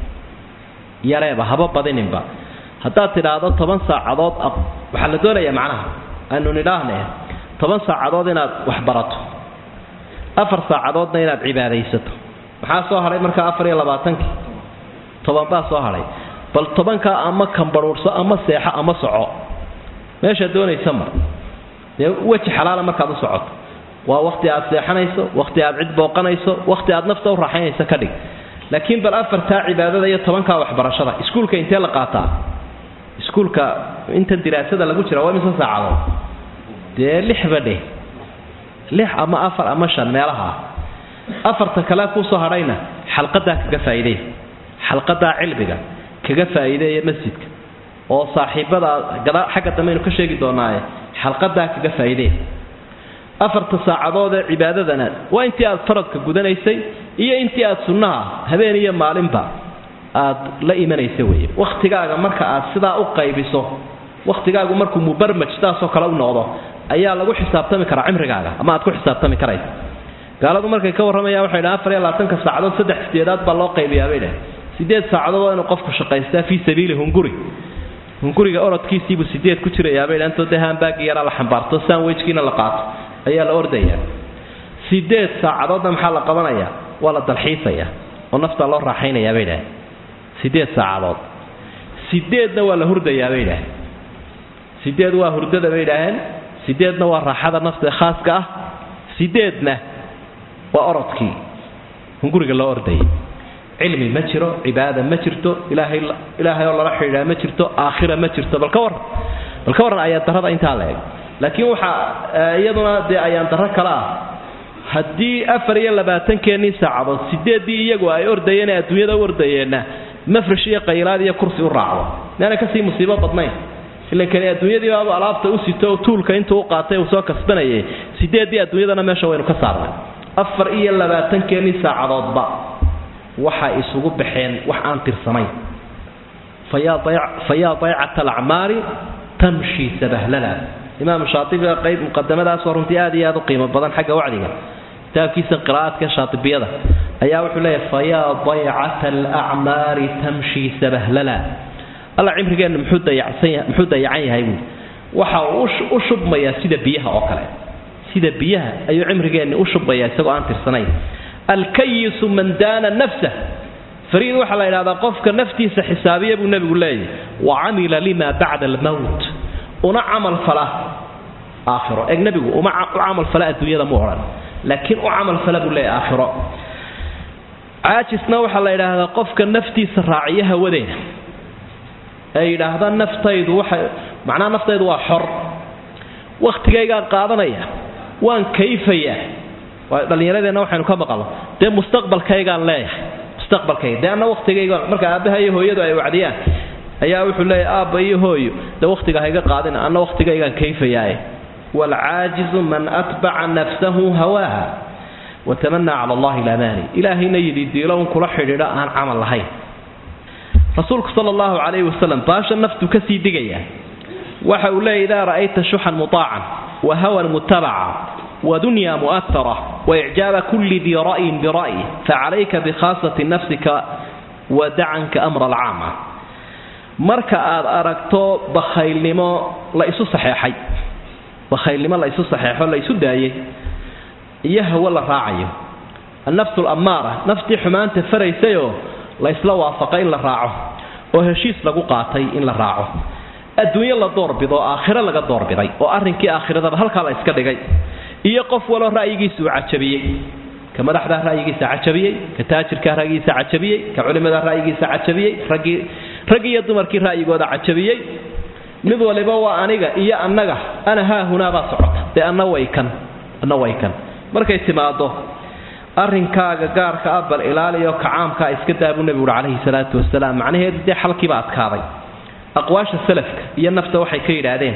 yareeba haba badininba haddaad tidhaahdo toban saacadood waxaa la doonayaa macnaha aynu nidhaahne toban saacadood inaad wax barato afar saacadoodna inaad cibaadaysato maxaa soo hadhay markaa afar iyo labaatankii toban baa soo hadhay bal tobankaa ama kambaruurso ama seexo ama soco meeshaad doonaysa mar dee weji xalaala markaad u socoto waa wakhti aad seexanayso wakhti aad cid booqanayso wakhti aad nafta u raaxaynayso ka dhig laakiin bal afartaa cibaadada iyo tobankaa waxbarashada iskuulka intee la qaataa iskuulka intan diraasada lagu jira waa mise saacadood dee lixba dheh lix ama afar ama shan meelaha afarta kale kusoo hadhayna xalqadaa kaga faa'iideey xalqadaa cilmiga kaga faa'iideeya masjidka oo saaxiibada gada xagga dambe aynu ka sheegi doonaaye xalqadaa kaga faa'iideey afarta saacadood ee cibaadadana waa intii aad faradka gudanaysay iyo intii aad sunnaha habeen iyo maalinba aad la imanaysa weeye wakhtigaaga marka aad sidaa u qaybiso wakhtigaagu markuu mubarmaj sidaasoo kale u noqdo ayaa lagu xisaabtami karaa cimrigaaga ama aad ku xisaabtami karaysa gaaladu markay ka warramayaan waxay dhahan afar iyo labaatanka saacadood saddex sideedaad baa loo qaybiyaa bay dhahen sideed saacadood waa inuu qofku shaqaystaa fii sabiili hunguri hunguriga orodkiisiibuu sideed ku jirayaa bay dhahan intoo dee haambaagii yaraa la xambaarto sandwichkiina la qaato ayaa la ordayaa sideed saacadoodna maxaa la qabanayaa waa la dalxiisayaa oo naftaa loo raaxaynayaa bay dhahen sideed saacadood sideedna waa la hurdayaa bay dhahen sideed waa hurdada bay idhaaheen sideedna waa raaxada nafta khaaska ah sideedna waa orodkii hunguriga loo ordayay cilmi ma jiro cibaada ma jirto ilaahay ilaahay oo lala xidhiidhaa ma jirto aakhira ma jirto bal ka warran bal ka warran ayaan darrada intaa la eg laakiin waxaa iyaduna dee ayaan darro kale ah haddii afar iyo labaatankeenii saacadood sideeddii iyagu ay ordayeen ee adduunyada u ordayeenna mafrash iyo qaylaad iyo kursi u raacdo meana kasii musiibo badnayn ilankani adduunyadii baabu alaabta u sito tuulka intuu u qaatay uu soo kasbanayay sideeddii adduunyadana meesha waynu ka saarnay afar iyo labaatankeenii saacadoodba waxay isugu baxeen wax aan tirsanayn fayaa daycata alacmaari tamshi sabahlala imaam shaatibiga qayb muqadamadaasoo runtii aad iyo aad u qiimo badan xagga wacdiga kitaabkiisa qiraa'aadka shaatibiyada ayaa wuxuu leeyahay fayaa daycata alacmaari tamshi sabahlala alla cimrigeenna muxuu dayacan yahay buui waxa uu u shubmayaa sida biyaha oo kale sida biyaha ayuu cimrigeenni u shubmayaa isagoo aan tirsanayn alkayisu man daana nafsah fariid waxaa la yidhahdaa qofka naftiisa xisaabiya buu nebigu leeyahy wa camila lima bacda almowt una camal fala aakhiro eeg nebigu uma u camal fala adduunyada mu odhan laakiin u camal fala buu leeyahy aakhiro caajisna waxaa la yidhaahdaa qofka naftiisa raaciya hawadeena ee yidhaahda naftaydu waxay macnaha naftaydu waa xor wakhtigaygaan qaadanaya waan kayfaya dhallinyaradeenna waxaynu ka maqalno dee mustaqbalkaygaan leeyahay mustaqbalkayga dee anna wakhtigayga marka aabbaha iyo hooyadu ay wacdiyaan ayaa wuxuu leeyahay aabba iyo hooyo dee wakhtiga hayga qaadina anna wakhtigaygaan kayfayaaye waalcaajizu man atbaca nafsahu hawaaha watamanaa cala allahi lamaani ilaahayna yidhi diilown kula xidhiidho aan camal lahayn rasuulku sal allahu calayhi wasalam baasha naftu ka sii digayaa waxa uu leeyay idaa ra'ayta shuxan mutaacan wa hawan mutabaca wadunya mu'ahara waicjaaba kulli dii ra'yin bira'yi facalayka bikhaasati nafsika wadacanka amra alcaama marka aad aragto bakhaylnimo la isu saxeexay bakhaylnimo la isu saxeexo la isu daayay iyo hawo la raacayo annafsu lammaara naftii xumaanta faraysayoo la isla waafaqay in la raaco oo heshiis lagu qaatay in la raaco adduunyo la doorbido oo aakhiro laga doorbiday oo arrinkii aakhiradaba halkaa la iska dhigay iyo qof waloo ra'yigiisa uu cajabiyey ka madaxdaa ra'yigiisa cajabiyey ka taajirkaa ra'yigiisa cajabiyey ka culimadaa ra'yigiisa cajabiyey raggii rag iyo dumarkii ra'yigooda cajabiyey mid waliba waa aniga iyo annaga ana haahunaabaa socota dee anna way kan anna way kan markay timaado arrinkaaga gaarka ah bal ilaaliyo kacaamkaa iska daa buu nebigu uhi calayhi salaatu wasalaam macnaheedu dee xalkiiba adkaaday aqwaasha salafka iyo nafta waxay ka yidhaahdeen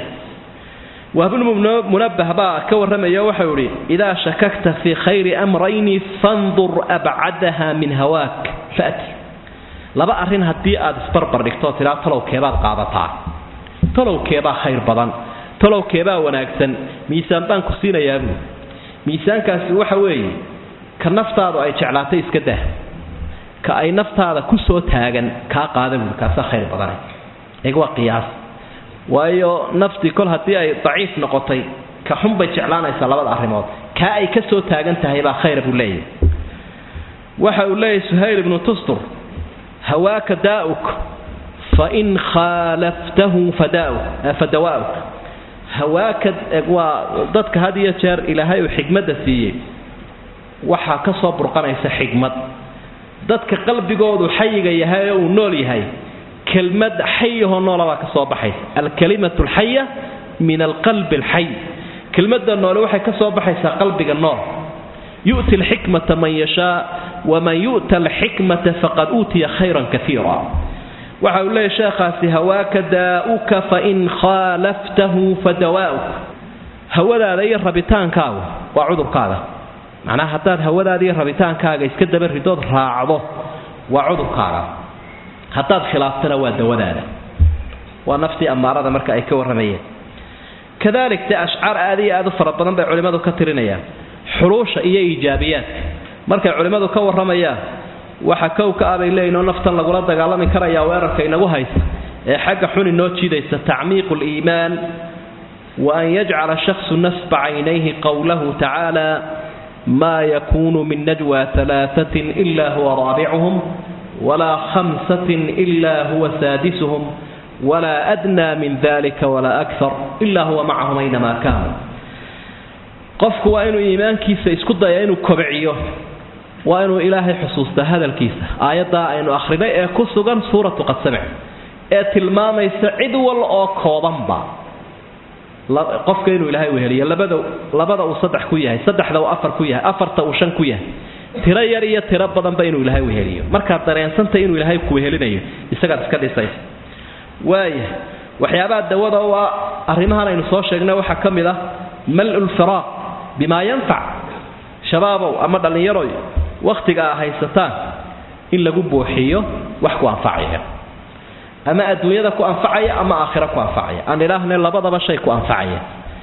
wahbulmunabbah baa ka warramayo waxau idhi idaa shakakta fii khayri amrayni fandur abcadaha min hawaak fati laba arrin haddii aad isbarbar dhigtoo tidhaa talowkeebaad qaadataa talowkeebaa khayr badan talowkeebaa wanaagsan miisaan baan ku siinayaa buu miisaankaasi waxa weeye ka naftaadu ay jeclaatay iska dah ka ay naftaada ku soo taagan kaa qaada buui kaasaa khayr badana eeg waa qiyaas waayo naftii kol haddii ay daciif noqotay ka xun bay jeclaanaysaa labada arrimood kaa ay ka soo taagan tahay baa khayra buu leeyahay waxa uu leeyahay suhayl ibnu tustur hawaaka daa'uk fain khaalaftahu fadawaa'uk hawaaka waa dadka had iyo jeer ilaahay uu xigmadda siiyey waxaa ka soo burqanaysa xigmad dadka qalbigoodu xayiga yahay oo uu nool yahay kelmad xayahoo noolabaa ka soo baxaysa alkalimatu alxaya min alqalbi alxay kelmadda noole waxay ka soo baxaysaa qalbiga nool yu'ti alxikmata man yashaa waman yu'ta alxikmata faqad uutiya khayran kaiira waxa uu leeyahy sheekhaasi hawaaka daa'uka fain khaalaftahu fadawaa'uk hawadaada iyo rabitaankaagu waa cudurkaaga macnaha haddaad hawadaada iyo rabitaankaaga iska daba ridood raacdo waa cudurkaaga haddaad khilaaftana waa dawadaada waa naftii ammaarada marka ay ka warramayeen kadalik dee ashcaar aad iyo aad u fara badan bay culimmadu ka tirinayaan xuluusha iyo iijaabiyaadka markay culimmadu ka warramayaan waxa kowka ah bay leeyihin oo naftan lagula dagaalami karayaa weerarka inagu haysa ee xagga xun inoo jiidaysa tacmiiqu liimaan wa an yajcala shaksu nasba caynayhi qowlahu tacaala ma yakunu min najwa alaaatin ila huwa raabicuhum walaa khamsatin ila huwa saadisuhum walaa adnaa min dalika walaa akar ila huwa macahum aynamaa kaanu qofku waa inuu iimaankiisa isku daya inuu kobciyo waa inuu ilaahay xusuustaa hadalkiisa aayaddaa aynu akhrinay ee ku sugan suuratu qad samic ee tilmaamaysa cid wal oo koobanba qofka inuu ilaahay weheliyo labada labada uu saddex ku yahay saddexda uu afar ku yahay afarta uu shan ku yahay tiro yar iyo tiro badanba inuu ilaahay weheliyo markaad dareensantay inuu ilaahay ku wehelinayo isagaad iska dhisaysa waaya waxyaabaha dawada u ah arrimahan aynu soo sheegnay waxaa ka mid ah mal lfiraaq bimaa yanfac shabaabow ama dhallinyaroy wakhtiga a haysataan in lagu buuxiyo wax ku anfacaya ama adduunyada ku anfacaya ama aakhira ku anfacaya aan idhaahne labadaba shay ku anfacaya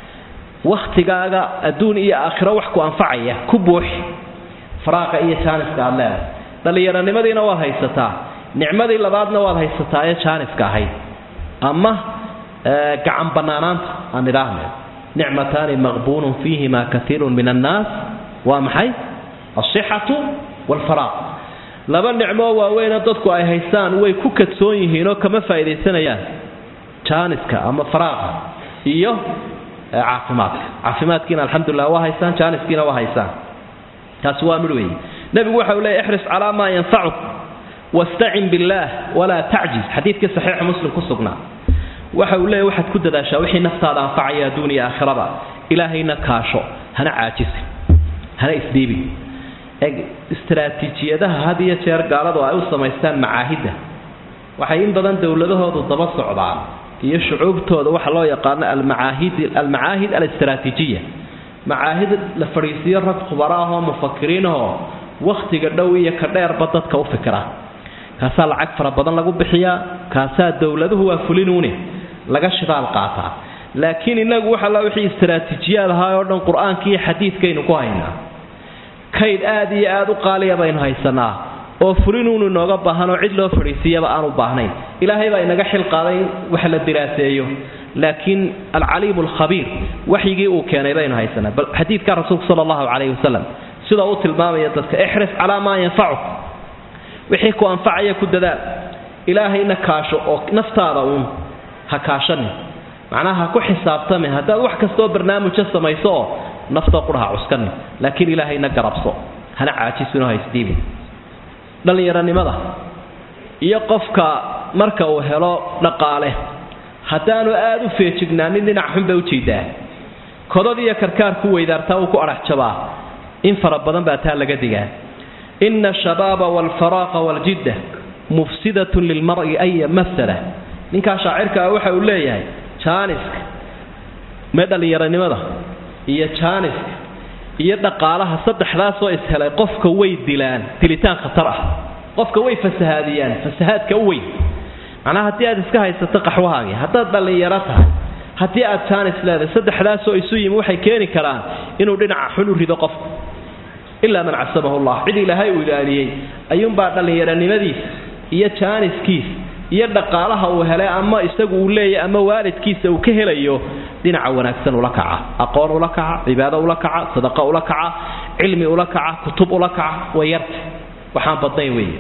wakhtigaaga adduun iyo aakhiro wax ku anfacaya ku buuxi faraaqa iyo jaaniska aad leedahay dhallinyaronimadiina waad haysataa nicmadii labaadna waad haysataa ee jaaniska ahayd ama gacan bannaanaanta aan idhaahne nicmataani maqbuunun fiihima kaiirun min annaas waa maxay alsixatu waalfaraaq laba nicmoo waaweynoo dadku ay haystaan way ku kadsoon yihiinoo kama faa'iidaysanayaan jaaniska ama faraaqa iyo caafimaadka caafimaadkiina alxamdulilah waa haystaan jaaniskiina waa haystaan taasi waa midh weeye nebigu waxa uu leey ixris calaa maa yanfacuk wastacin billaah walaa tacjiz xadiidkii saxiixa muslim ku sugnaa waxa uu leeyahy waxaad ku dadaashaa wixii naftaada anfacaya adduun iyo aakhiraba ilaahayna kaasho hana caajisin hana isdhiibin eg istaraatiijiyadaha had iyo jeer gaaladu ay u samaystaan macaahidda waxay in badan dowladahoodu daba socdaan iyo shucuubtooda waxa loo yaqaano almacaahid almacaahid alistraatiijiya macaahid la fadhiisiyo rag khubara ahoo mufakiriin ahoo wakhtiga dhow iyo ka dheerba dadka u fikira kaasaa lacag fara badan lagu bixiyaa kaasaa dowladuhu waa fulinuune laga shidaal qaataa laakiin inagu waxa la wixii istaraatiijiyaad ahaa oo dhan qur-aanka iyo xadiidkaynu ku haynaa kayd aad iyo aad u qaaliya baynu haysanaa oo fulinuunu inooga baahanoo cid loo fadhiisiiyaba aan u baahnayn ilaahay baa inaga xil qaaday in wax la diraaseeyo laakiin alcaliimu alkhabiir waxyigii uu keenay baynu haysanaa bal xadiidka rasuulka sala allahu calayhi wasalam sida uu tilmaamaya dadka ixris calaa maa yanfacuk wixii ku anfacaya ku dadaal ilaahayna kaasho oo naftaada uun ha kaashanin macnaha ha ku xisaabtamin haddaad wax kastaoo barnaamija samayso oo naftoo qura ha cuskanin laakiin ilaahayna garabso hana caajisinoo ha isdiibin dhallinyaronimada iyo qofka marka uu helo dhaqaale haddaanu aad u feejignaanin dhinac xun bay ujeedaa kodad iyo karkaar ku weydaartaa uu ku adhax jabaa in fara badan baa taa laga digaa ina ashabaaba waalfaraaqa waaljidda mufsidatun lilmar'i aya masala ninkaa shaacirka ah waxa uu leeyahay jaaniska mee dhallinyaronimada iyo jaaniska iyo dhaqaalaha saddexdaasoo ishelay qofka way dilaan dilitaan khatar ah qofka way fasahaadiyaan fasahaadka u weyn macnaha haddii aad iska haysato qaxwahaagii haddaad dhallinyaro tahay haddii aad jaanis leedahay saddexdaasoo isu yimi waxay keeni karaan inuu dhinaca xun u rido qofku ilaa man casamahu llah cid ilaahay uu ilaaliyey ayuunbaa dhallinyaronimadiisa iyo jaaniskiisa iyo dhaqaalaha uu helay ama isagu uu leeyahy ama waalidkiisa uu ka helayo dhinaca wanaagsan ula kaca aqoon ula kaca cibaado ula kaca sadaqa ula kaca cilmi ula kaca kutub ula kaca way yarta waxaan badnayn weeye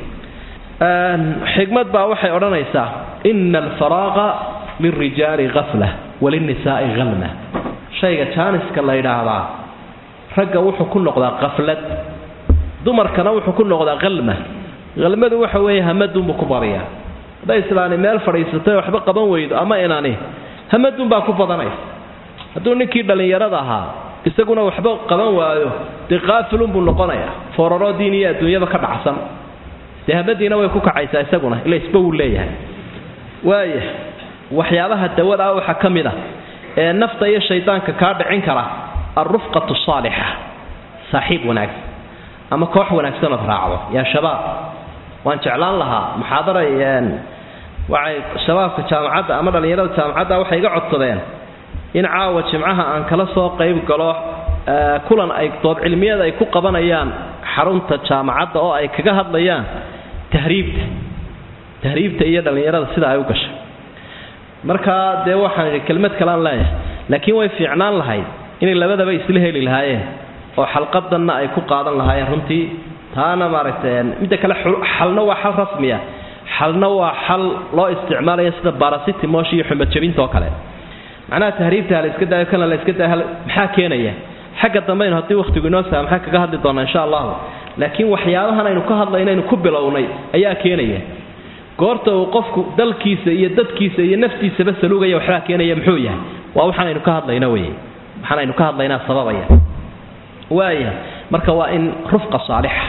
xigmad baa waxay odhanaysaa ina alfaraaqa lilrijaali hafla walinnisaai halma shayga jaaniska la yidhaahdaa ragga wuxuu ku noqdaa qaflad dumarkana wuxuu ku noqdaa halma halmadu waxa weeye hamadunbuu ku badiyaa hadday islaani meel fadhiisatay waxba qaban weydo ama inani hamadunbaa ku badanaysa hadduu ninkii dhallinyarada ahaa isaguna waxba qaban waayo dee qaafilunbuu noqonayaa fooraroo diin iyo adduunyaba ka dhacsan dee hamadiina way ku kacaysaa isaguna ila isba wuu leeyahay waaya waxyaabaha dawada ah waxaa ka mid a ee nafta iyo shaydaanka kaa dhicin kara alrufqatu saalixa saaxiib wanaagsan ama koox wanaagsan ood raacdo yaa shabaab waan jeclaan lahaa muxaadara waxay shabaabka jaamacadda ama dhallinyarada jaamacadda waxay iga codsadeen in caawa jimcaha aan kala soo qayb galo kulan ay dood cilmiyada ay ku qabanayaan xarunta jaamacadda oo ay kaga hadlayaan tahriibta tahriibta iyo dhallinyarada sida ay u gashay markaa dee waxaan idhi kelmad kalean leeyahay laakiin way fiicnaan lahayd inay labadaba isla heli lahaayeen oo xalqadanna ay ku qaadan lahaayeen runtii taana maaragtay midda kale xalna waa xal rasmiya xalna waa xal loo isticmaalaya sida barasitimosh iyo xumad jabinta oo kale macnaha tahriibta ha la iska daayo kana la iska daayo maxaa keenaya xagga dambaynu haddii wakhtigu inoo saha maxaa kaga hadli doonaa insha allahu laakiin waxyaabahan aynu ka hadlaynaynu ku bilownay ayaa keenaya goorta uu qofku dalkiisa iyo dadkiisa iyo naftiisaba saluugaya waxbaa keenaya muxuu yahay waa waxaanaynu ka hadlayna wey waxaanaynu ka hadlaynaa sababaya waaya marka waa in rufqa saalixa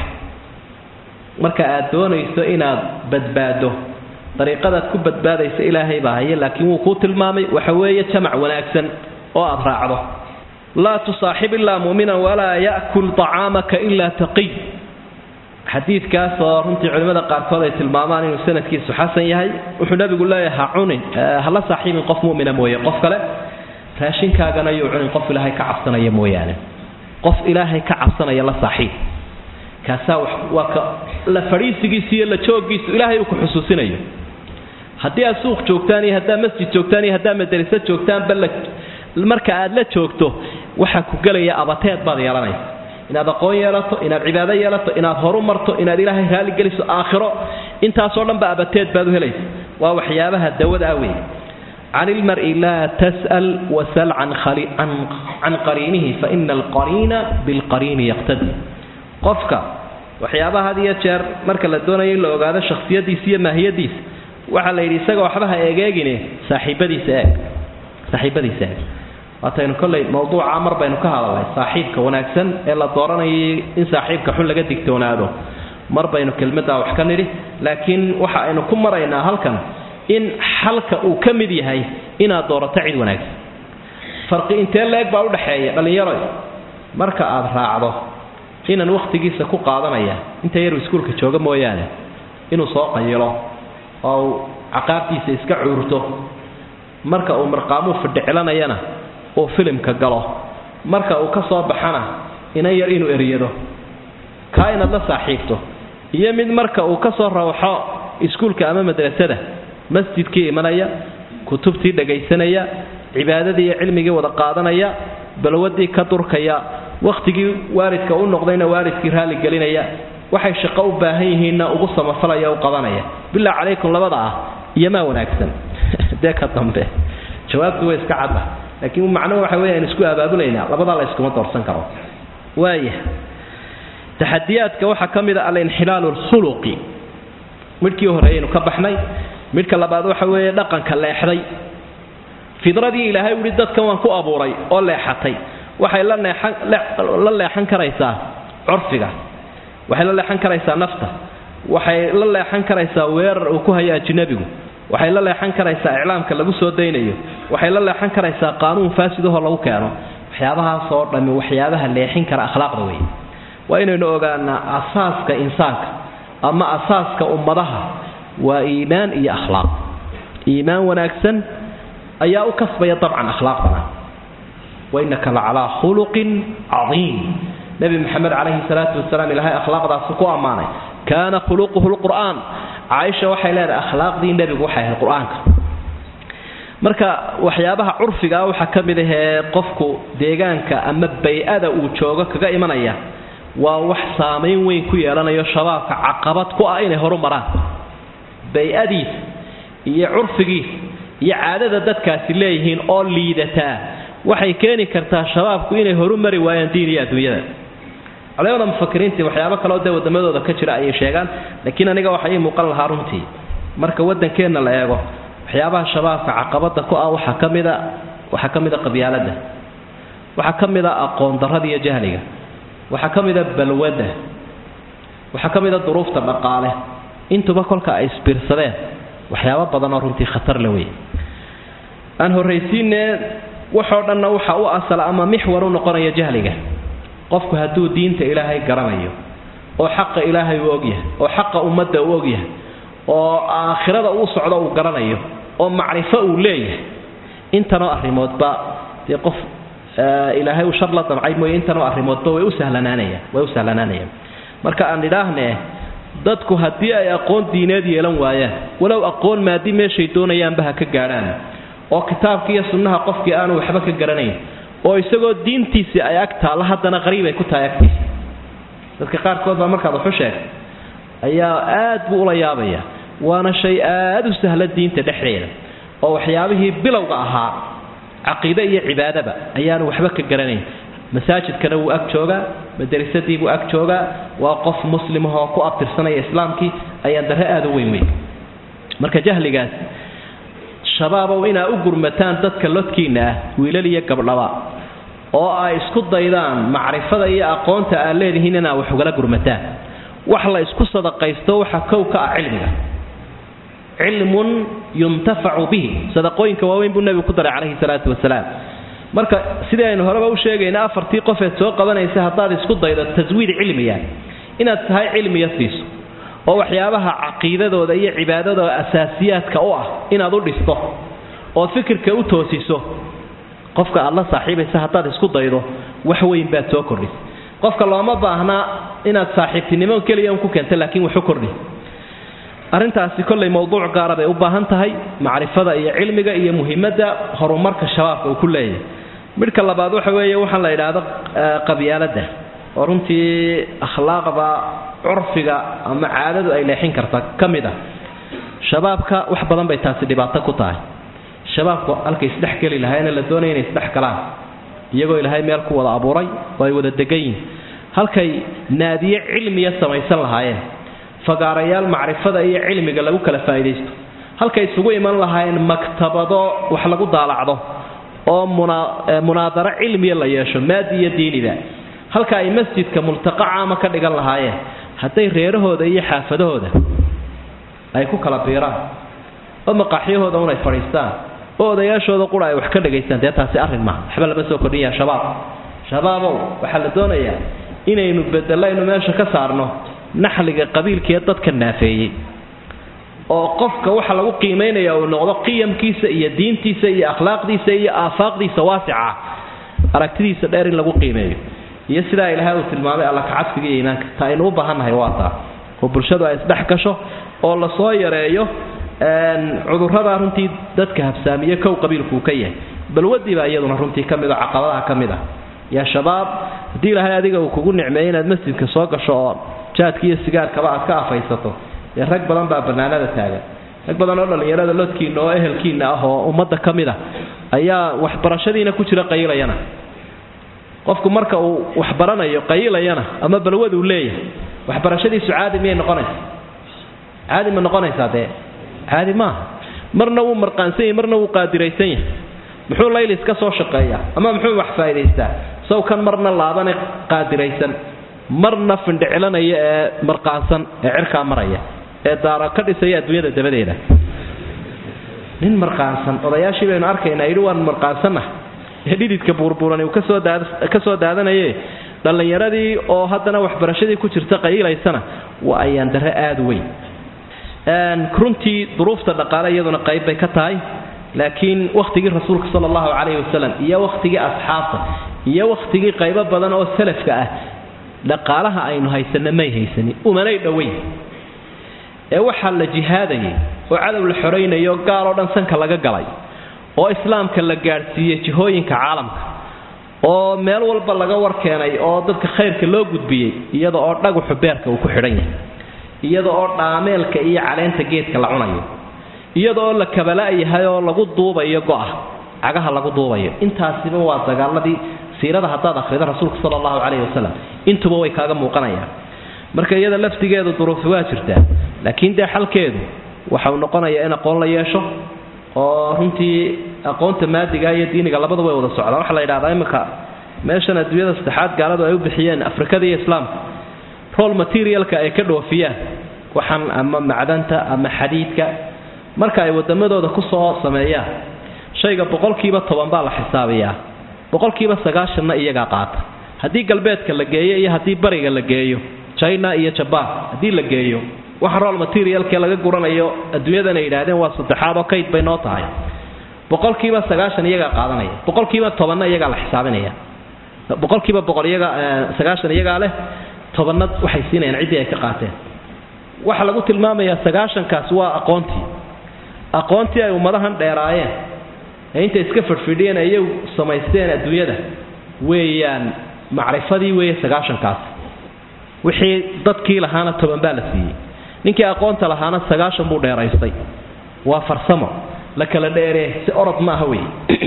marka aad doonayso inaad badbaado dariiqadaad ku badbaadaysa ilaahay baa haya laakiin wuu kuu tilmaamay waxa weeye jamac wanaagsan oo aad raacdo laa tusaaxib ilaa mu'minan walaa ya'kul طacaamaka ilaa taqiy xadiidkaas oo runtii culimmada qaarkood ay tilmaamaan inuu sanadkiisu xasan yahay wuxuu nabigu leeyahay ha cunin hala saaxiibin qof mu'mina mooye qof kale raashinkaagana yuu cunin qof ilaahay ka cabsanaya mooyaane qof ilaahay ka cabsanaya la saaxiib kaasaa waa ka la fadhiisigiisu iyo la joogiisu ilaahay uu ku xusuusinayo haddii aad suuq joogtaan iyo haddaad masjid joogtaan iyo haddaad madarisa joogtaanba la marka aad la joogto waxaa ku gelaya abateed baad yeelanaysa inaad aqoon yeelato inaad cibaado yeelato inaad horu marto inaad ilaahay raali geliso aakhiro intaasoo dhanba abateed baad u helaysa waa waxyaabaha dawada ah weeye can ilmari laa tas'al wasal can qariinihi faina alqariina bilqariini yaqtadi qofka waxyaabaha had iyo jeer marka la doonayo in la ogaado shakhsiyadiisa iyo maahiyadiisa waxaa la yidhi isaga waxba ha eegeegine saaxiibadiisa eeg saaxiibadiisa eeg waataynu kolley mawduuca mar baynu ka hadalnay saaxiibka wanaagsan ee la dooranayay in saaxiibka xun laga digtoonaado mar baynu kelmaddaa wax ka nidhi laakiin waxa aynu ku maraynaa halkan in xalka uu ka mid yahay inaad doorato cid wanaagsan farqi intee leeg baa udhaxeeya dhallinyaro marka aad raacdo inan wakhtigiisa ku qaadanaya inta yaru iskuulka jooga mooyaane inuu soo qayilo oo uu caqaabtiisa iska cuurto marka uu marqaamuu fidhicilanayana uu filimka galo marka uu ka soo baxana inan yar inuu eryado kaa inaad la saaxiibto iyo mid marka uu ka soo rawxo iskuulka ama madrasada masjidkii imanaya kutubtii dhagaysanaya cibaadadii iyo cilmigii wada qaadanaya balwadii ka durkaya wakhtigii waalidka u noqdayna waalidkii raali gelinaya waxay shaqo u baahan yihiinna ugu samafalaya u qabanaya bilaa calaykum labada ah iyo maa wanaagsan dee ka dambe jawaabtu way iska cadda laakiin macnuhu waxa weya aan isku abaabulaynaa labadaa la yskuma doorsan karo waaya taxadiyaadka waxaa ka mid a alinxilaalu alkhuluqi midhkii horeeyaynu ka baxnay midhka labaad waxa weeye dhaqanka leexday fidradii ilaahay uhi dadkan waan ku abuuray oo leexatay waxay la neexan la leexan karaysaa curfiga waxay la leexan karaysaa nafta waxay la leexan karaysaa weerar uu ku hayo ajnabigu waxay la leexan karaysaa iclaamka lagu soo daynayo waxay la leexan karaysaa qaanuun faasidahoo lagu keeno waxyaabahaasoo dhammi waxyaabaha leexin kara akhlaaqda wey waa inaynu ogaanaa asaaska insaanka ama asaaska ummadaha waa iimaan iyo akhlaaq iimaan wanaagsan ayaa u kasbaya dabcan akhlaaqdana wainaka la calaa khuluqin cadiim nebi maxamed calayhi salaatu wasalaam ilaahay akhlaaqdaasi ku ammaanay kaana khuluquhu lqur'aan caaisha waxay leedahay akhlaaqdii nebigu waxay ahayd qur-aanka marka waxyaabaha curfigaa waxaa ka mid ahee qofku deegaanka ama bay-ada uu joogo kaga imanaya waa wax saamayn weyn ku yeelanayo shabaabka caqabad ku ah inay horu maraan bay-adiisa iyo curfigiisa iyo caadada dadkaasi leeyihiin oo liidataa waxay keeni kartaa shabaabku inay horu mari waayaan diin iyo adduunyada culamada mufakiriintii waxyaabo kaleo dee wadamadooda ka jira ayay sheegaan laakiin aniga waxa ii muuqan lahaa runtii marka wadankeenna la eego waxyaabaha shabaabka caqabada ku ah waxaa ka mida waxaa ka mid a qabyaaladda waxaa ka mid a aqoon darrada iyo jahliga waxaa ka mid a balwadda waxaa ka mid a duruufta dhaqaale intuba kolka ay isbiirsadeen waxyaabo badan oo runtii khatar la wey aan horraysiinee waxoo dhanna waxa u asala ama mixwar u noqonaya jahliga qofku hadduu diinta ilaahay garanayo oo xaqa ilaahay uu ogyahay oo xaqa ummadda uu ogyahay oo aakhirada uu socdo uu garanayo oo macrifo uu leeyahay intanoo arrimoodba dee qof ilaahay uu shar la damcay mooye intanoo arrimoodba way u sahlanaanayaan way u sahlanaanayaan marka aan idhaahne dadku haddii ay aqoon diineed yeelan waayaan walow aqoon maadi meeshay doonayaanba ha ka gaadhaan oo kitaabka iyo sunnaha qofkii aanu waxba ka garanayn oo isagoo diintiisii ay ag taalla haddana qariib ay ku tahay agtiisa dadka qaarkood baa markaad waxu sheegtay ayaa aad buu ula yaabaya waana shay aad u sahla diinta dhexdeeda oo waxyaabihii bilowga ahaa caqiide iyo cibaadaba ayaanu waxba ka garanayn masaajidkana wuu ag joogaa madarisadii buu ag joogaa waa qof muslimahoo ku abtirsanaya islaamkii ayaan darre aada u weyn weyn marka jahligaas shabaabow inaa u gurmataan dadka lodkiinna ah wiilal iyo gabdhaba oo ay isku daydaan macrifada iyo aqoonta aad leedihiin inaa wax ugala gurmataan wax la isku sadaqaysto waxa kow ka ah cilmiga cilmun yuntafacu bihi sadaqooyinka waaweyn buu nebigu ku daray calayhi salaatu wasalaam marka sidii aynu horeba u sheegayna afartii qofeed soo qabanaysa haddaad isku daydo taswiid cilmiya inaad tahay cilmiya siiso oo waxyaabaha caqiidadooda iyo cibaadadooda asaasiyaadka u ah inaad u dhisto ood fikirka u toosiso qofka aad la saaxiibaysa haddaad isku daydo wax weyn baad soo kordhis qofka looma baahnaa inaad saaxiibtinimo keliya un ku keento laakiin wax u kordhi arrintaasi kollay mowduuc gaara bay u baahan tahay macrifada iyo cilmiga iyo muhiimadda horumarka shabaabka uu ku leeyahay midhka labaad waxa weeye waxaan la idhaahdo qabyaaladda oo runtii akhlaaqda curfiga ama caadadu ay leexin karta ka mid ah shabaabka wax badan bay taasi dhibaato ku tahay shabaabku halkay isdhex geli lahaayna la doonaya inay isdhex galaan iyagoo ilaahay meel ku wada abuuray oo ay wada degan yihin halkay naadiye cilmiya samaysan lahaayeen fagaarayaal macrifada iyo cilmiga lagu kala faa'iidaysto halkay isugu iman lahaayeen maktabado wax lagu daalacdo oo munaadaro cilmiya la yeesho maadi iyo diiniba halka ay masjidka multaqa caama ka dhigan lahaayeen hadday reerahooda iyo xaafadahooda ay ku kala biiraan oo maqaaxyahooda un ay fadhiistaan oo odayaashooda qura ay wax ka dhagaystaan dee taasi arrin maaha waxba lama soo kordhinyaa shabaab shabaabow waxaa la doonayaa inaynu bedelaynu meesha ka saarno naxliga qabiilkee dadka naafeeyey oo qofka waxa lagu qiimaynaya uu noqdo qiyamkiisa iyo diintiisa iyo akhlaaqdiisa iyo aafaaqdiisa waasica aragtidiisa dheer in lagu qiimeeyo iyo sidaa ilaahay uu tilmaamay alla kacabsiga iyo iimaanka ta aynu u baahannahay waa taa oo bulshadu ay isdhex gasho oo lasoo yareeyo cudurrada runtii dadka habsaamiye kow qabiilkuu ka yahay balwadiibaa iyaduna runtii ka mid oo caqabadaha ka mid ah yaa shabaab haddii ilaahay adiga uu kugu nicmeeyey inaad masjidka soo gasho oo jaadka iyo sigaarkaba aad ka afaysato dee rag badan baa bannaanada taagan rag badan oo dhallinyarada lodkiinna oo ehelkiinna ah oo ummadda ka mid ah ayaa waxbarashadiina ku jira qayilayana qofku marka uu waxbaranayo qayilayana ama balwad uu leeyahay waxbarashadiisu caadi miyay noqonaysa caadi ma noqonaysaa dee caadi maaha marna wuu marqaansan yahay marna wuu qaadiraysan yahay muxuu laylis ka soo shaqeeyaa ama muxuu wax faa'idaystaa sow kan marna laabane qaadiraysan marna findhicilanaya ee marqaansan ee cirkaa maraya ee daara ka dhisaya adduunyada dabadeeda nin marqaansan odayaashii baynu arkaynaa yidhi waan marqaansanah ee dhididka buurbuurani uu kasoo daad ka soo daadanaye dhallinyaradii oo haddana waxbarashadii ku jirta qayilaysana waa ayaan darre aada u weyn runtii duruufta dhaqaale iyaduna qayb bay ka tahay laakiin wakhtigii rasuulka sala allahu calayhi wasalam iyo wakhtigii asxaabta iyo wakhtigii qaybo badan oo salafka ah dhaqaalaha aynu haysanna may haysanin umanay dhoweyn ee waxaa la jihaadayay oo cadow la xoraynayo gaaloo dhan sanka laga galay oo islaamka la gaadhsiiyey jihooyinka caalamka oo meel walba laga war keenay oo dadka khayrka loo gudbiyey iyada oo dhaguxu beerka uu ku xidhan yahay iyada oo dhaameelka iyo caleenta geedka la cunayo iyada oo la kabala-yahay oo lagu duubayo go'a cagaha lagu duubayo intaasiba waa dagaaladii siirada haddaad akhrido rasuulka sala allahu calayhi wasalam intuba way kaaga muuqanayaan marka iyada laftigeedu duruufi waa jirtaa laakiin dee xalkeedu waxau noqonayaa in aqoon la yeesho oo runtii aqoonta maadiga iyo diiniga labada way wada socdaan waxaa la yidhahdaa iminka meeshan adduunyada saddexaad gaaladu ay u bixiyeen afrikada iyo islaamka rol materialka ay ka dhoofiyaan waxaan ama macdanta ama xadiidka marka ay wadamadooda kusoo sameeyaan shayga boqolkiiba toban baa la xisaabiyaa boqolkiiba sagaashanna iyagaa qaata haddii galbeedka la geeyo iyo haddii bariga la geeyo china iyo jabaan haddii la geeyo waxa rol materialkee laga guranayo adduunyadan ay yidhaahdeen waa saddexaad oo kayd bay noo tahay boqolkiiba sagaashan iyagaa qaadanaya boqolkiiba tobanna iyagaa la xisaabinaya boqolkiiba boqol iyaga sagaashan iyagaa leh tobanna waxay siinayaan ciddii ay ka qaateen waxaa lagu tilmaamayaa sagaashankaas waa aqoontii aqoontii ay ummadahan dheeraayeen ee intay iska fadhfidhiyeen ay iyagu samaysteen adduunyada weeyaan macrifadii weeye sagaashankaas wixii dadkii lahaana toban baa la siiyey ninkii aqoonta lahaana sagaashan buu dheeraystay waa farsamo la kala dheeree si orod maaha wey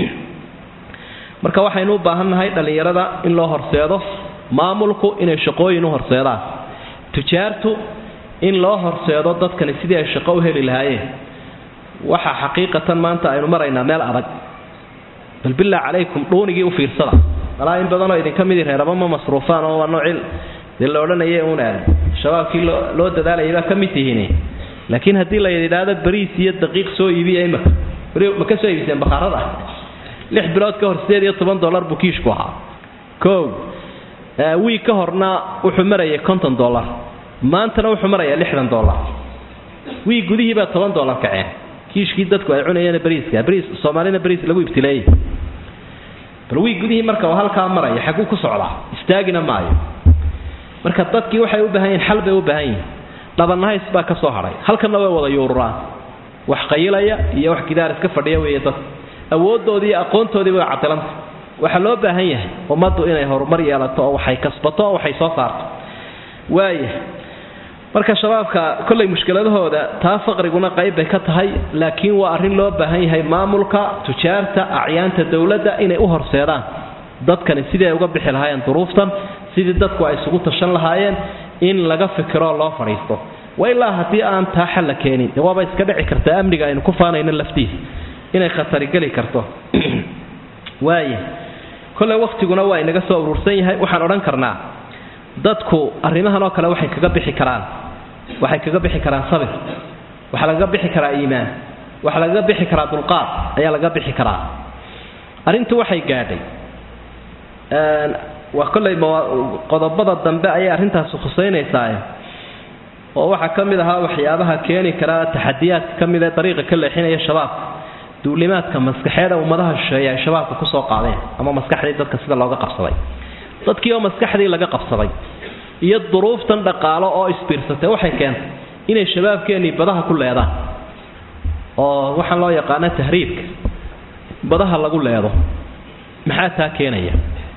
marka waxaynu u baahan nahay dhallinyarada in loo horseedo maamulku inay shaqooyin u horseedaan tujaartu in loo horseedo dadkani sidii ay shaqo u heli lahaayeen waxa xaqiiqatan maanta aynu maraynaa meel adag bal bilaa calaykum dhuunigii u fiirsada malaa in badanoo idinka midii reeraba ma masruufaan oo waa noocii dee la odhanaya uun aad shabaabkii loo dadaalayay baa ka mid tihiin laakiin haddii la yidhaahdo bariis iyo daqiiq soo iibiya imaka ma ka soo iibiseen bakhaarada lix bilood ka hor sideed iyo toban dollar buu kiishku ahaa kow wiig ka horna wuxuu marayay konton dollar maantana wuxuu marayaa lixdan dollar wiig gudihii baa toban dollar kaceen kiishkii dadku ay cunayeen bariiska bariis soomaalina bariis lagu ibtileeyey bal wiig gudihii marka uu halkaa maraya xaguu ku socdaa istaagina maayo marka dadkii waxay u baahan yihin xal bay u baahan yihin dhabanahays baa ka soo hadhay halkanna way wada yuururaan wax qayilaya iyo wax gidaar iska fadhiya weeye dadku awooddoodii iyo aqoontoodii way cadilanta waxaa loo baahan yahay ummaddu inay horumar yeelato oo waxay kasbato oo waxay soo saarto waaya marka shabaabka kollay mushkiladahooda taa faqriguna qayb bay ka tahay laakiin waa arrin loo baahan yahay maamulka tujaarta acyaanta dowladda inay u horseedaan dadkani sidii ay uga bixi lahaayeen duruuftan sidii dadku ay isugu tashan lahaayeen in laga fikiroo loo fadhiisto wa ilaa haddii aan taa xal la keenin dee waaba iska dhici kartaa amniga aynu ku faanayno laftiisa inay khatari geli karto waaya kolley wakhtiguna waa inaga soo urursan yahay waxaan odhan karnaa dadku arrimahan oo kale waxay kaga bixi karaan waxay kaga bixi karaan sabir waxaa lagaga bixi karaa iimaan waxaa lagaga bixi karaa dulqaad ayaa lagaga bixi karaa arrintu waxay gaadhay waa kolley qodobada dambe ayay arrintaasi khusaynaysaa oo waxaa ka mid ahaa waxyaabaha keeni kara taxadiyaadka ka mid ee dariiqa ka leexinaya shabaabka duulimaadka maskaxeeda ummadaha shisheeye ay shabaabka kusoo qaadeen ama maskaxdii dadka sida looga qabsaday dadkii oo maskaxdii laga qabsaday iyo duruuftan dhaqaalo oo isbiirsatay waxay keentay inay shabaabkeennii badaha ku leedaan oo waxaan loo yaqaana tahriibka badaha lagu leedo maxaa taa keenaya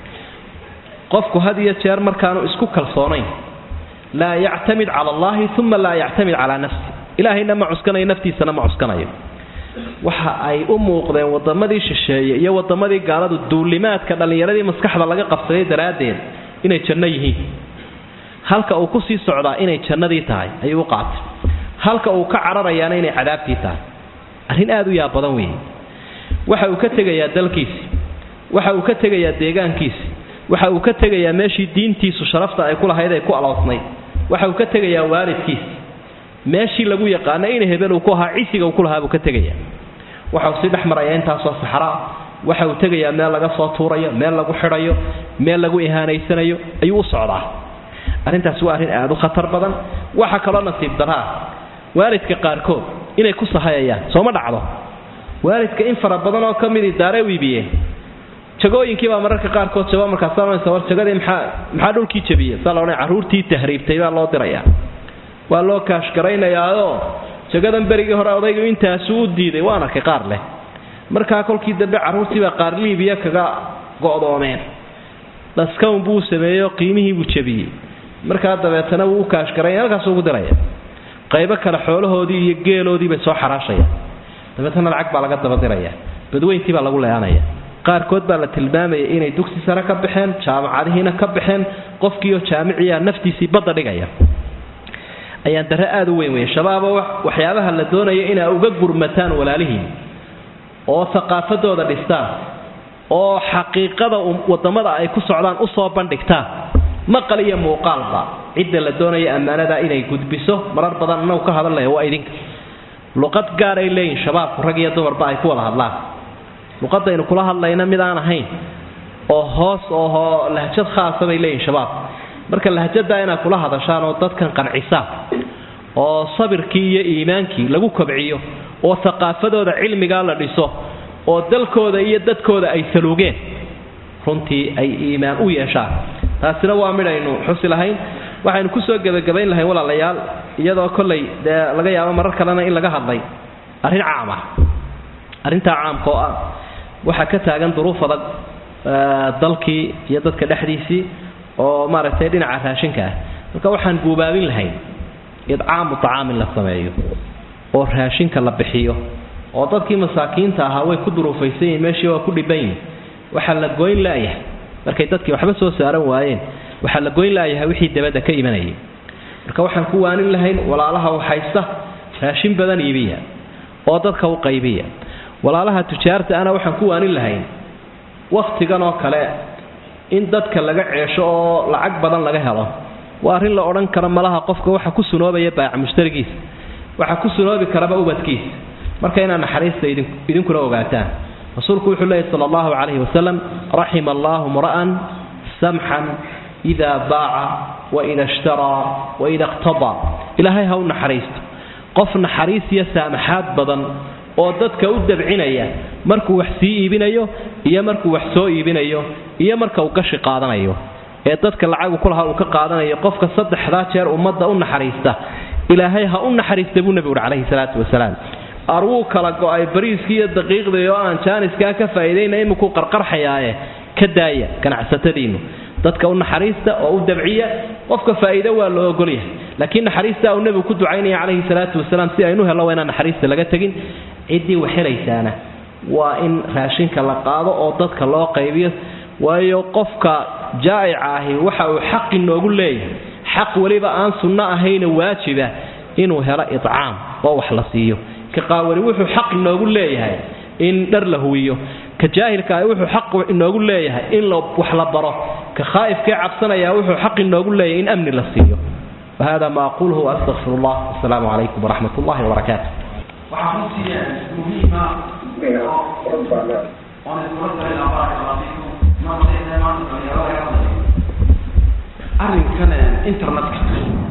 qofku had iyo jeer markaanu isku kalsoonayn laa yactamid cala allahi uma laa yactamid calaa nafsi ilaahayna ma cuskanayo naftiisana ma cuskanayo waxa ay u muuqdeen wadamadii shisheeye iyo wadamadii gaaladu duulimaadka dhallinyaradii maskaxda laga qabsaday daraaddeed inay janno yihiin halka uu ku sii socdaa inay jannadii tahay ayuu u qaatay halka uu ka cararayaana inay cadaabtii tahay arrin aad u yaab badan weeye waxa uu ka tegayaa dalkiisi waxa uu ka tegayaa deegaankiisi waxa uu ka tegayaa meeshii diintiisu sharafta ay ku lahayd ay ku aloosnayd waxa uu ka tegayaa waalidkiisi meeshii lagu yaqaana in hebel uu ku ahaa cisiga uu ku lahaa buu ka tegaya waxa uu sii dhex maraya intaasoo saxraa waxa uu tegayaa meel laga soo tuurayo meel lagu xidhayo meel lagu ihaanaysanayo ayuu u socdaa arrintaasi waa arrin aad u khatar badan waxa kaloo nasiib daraa waalidka qaarkood inay ku sahayayaan sooma dhacdo waalidka in fara badan oo ka midii daare u iibiyeen jagooyinkii baa mararka qaarkood jaba markaasa war jagadii maxaa maxaa dhulkii jabiyey saa la odhan carruurtii tahriibtay baa loo dirayaa waa loo kaashgaraynayaao jagadan berigii hore odaygu intaasu u diiday waan arkay qaar leh markaa kolkii dambe carruurtiibaa qaar liibiya kaga go'doomeen dhaskawn buu sameeyeoo qiimihii buu jabiyey markaa dabeetana wuu u kaashgaraya halkaasuu ugu diraya qaybo kale xoolahoodii iyo geeloodii bay soo xaraashayaan dabeetana lacag baa laga dabadiraya badweyntii baa lagu leeanaya qaarkood baa la tilmaamayay inay dugsi sare ka baxeen jaamacadihiina ka baxeen qofkiioo jaamiciya naftiisii badda dhigaya ayaan dare aada u weyn weeye shabaabo waxyaabaha la doonayo inaa uga gurmataan walaalihiin oo haqaafadooda dhistaan oo xaqiiqada wadamada ay ku socdaan usoo bandhigtaan maqal iyo muuqaalba cidda la doonaya ammaanada inay gudbiso marar badan inagu ka hadalnaya waa idinka luqad gaaray leeyihin shabaabku rag iyo dumarba ay ku wada hadlaan luqadaynu kula hadlayna mid aan ahayn oo hoos oho lahjad khaasa bay leeyihin shabaab marka lahjadaa inaad kula hadashaan oo dadkan qancisaan oo sabirkii iyo iimaankii lagu kobciyo oo thaqaafadooda cilmigaa la dhiso oo dalkooda iyo dadkooda ay saluugeen runtii ay iimaan u yeeshaan taasina waa midhaynu xusi lahayn waxaynu kusoo gebagabayn lahayn walaalayaal iyadoo kollay dee laga yaabo marar kalena in laga hadlay arrin caam ah arrintaa caamka oo ah waxaa ka taagan duruuf adag dalkii iyo dadka dhexdiisii oo maaragtay dhinaca raashinka ah marka waxaan guubaabin lahayn idcaamu tacaam in la sameeyo oo raashinka la bixiyo oo dadkii masaakiinta ahaa way ku duruufaysan yihin meeshii waa ku dhiban yihin waxaa la goyn laayahay markay dadkii waxba soo saaran waayeen waxaa la goyn laayahay wixii dabadda ka imanayay marka waxaan ku waanin lahayn walaalaha waxhaysta raashin badan iibiya oo dadka u qaybiya walaalaha tujaarta ana waxaan ku waanin lahayn wakhtigan oo kale in dadka laga ceesho oo lacag badan laga helo waa arrin la odhan karo malaha qofka waxa ku sunoobaya baayac mushtarigiisa waxa ku sunoobi karaba ubadkiisa marka inaad naxariista idinkuna ogaataan rasuulku wuxuu leeyahy sala allahu calayhi wasalam raxima allahu mra'an samxan idaa baaca waida ishtaraa waida iqtadaa ilaahay ha u naxariisto qof naxariis iyo saamaxaad badan oo dadka u dabcinaya markuu wax sii iibinayo iyo markuu wax soo iibinayo iyo marka uu gashi qaadanayo ee dadka lacagu kulaha uu ka qaadanayo qofka saddexdaa jeer ummadda u naxariista ilaahay ha u naxariista buu nebigu uhi calayhi salaatu wasalaam arwuu kala go-ay bariiskii iyo daqiiqdii oo aan jaaniskaa ka faa'iidayna imikuu qarqarxayaaye ka daaya ganacsatadiinnu dadka u naxariista oo u dabciya qofka faa'iido waa loo ogolyahay laakiin naxariista uu nebigu ku ducaynaya calayhi salaatu wasalaam si aynu hello waa inaan naxariista laga tegin ciddii wax helaysaana waa in raashinka la qaado oo dadka loo qaybiyo waayo qofka jaa'ica ahi waxa uu xaq inoogu leeyahay xaq weliba aan sunno ahayna waajiba inuu helo idcaam oo wax la siiyo ka qaawani wuxuu xaq inoogu leeyahay in dhar la huwiyo ka jaahilka ah wuxuu xaq inoogu leeyahay in wax la baro ka khaa'ifkee cabsanaya wuxuu xaq inoogu leeyahay in amni la siiyo wahada ma aquluhu waastaqfir allah wasalaamu calaykum waraxmat ullahi wabarakaatu waxaa runtii muhiima oon iskula talin arrinkan internetka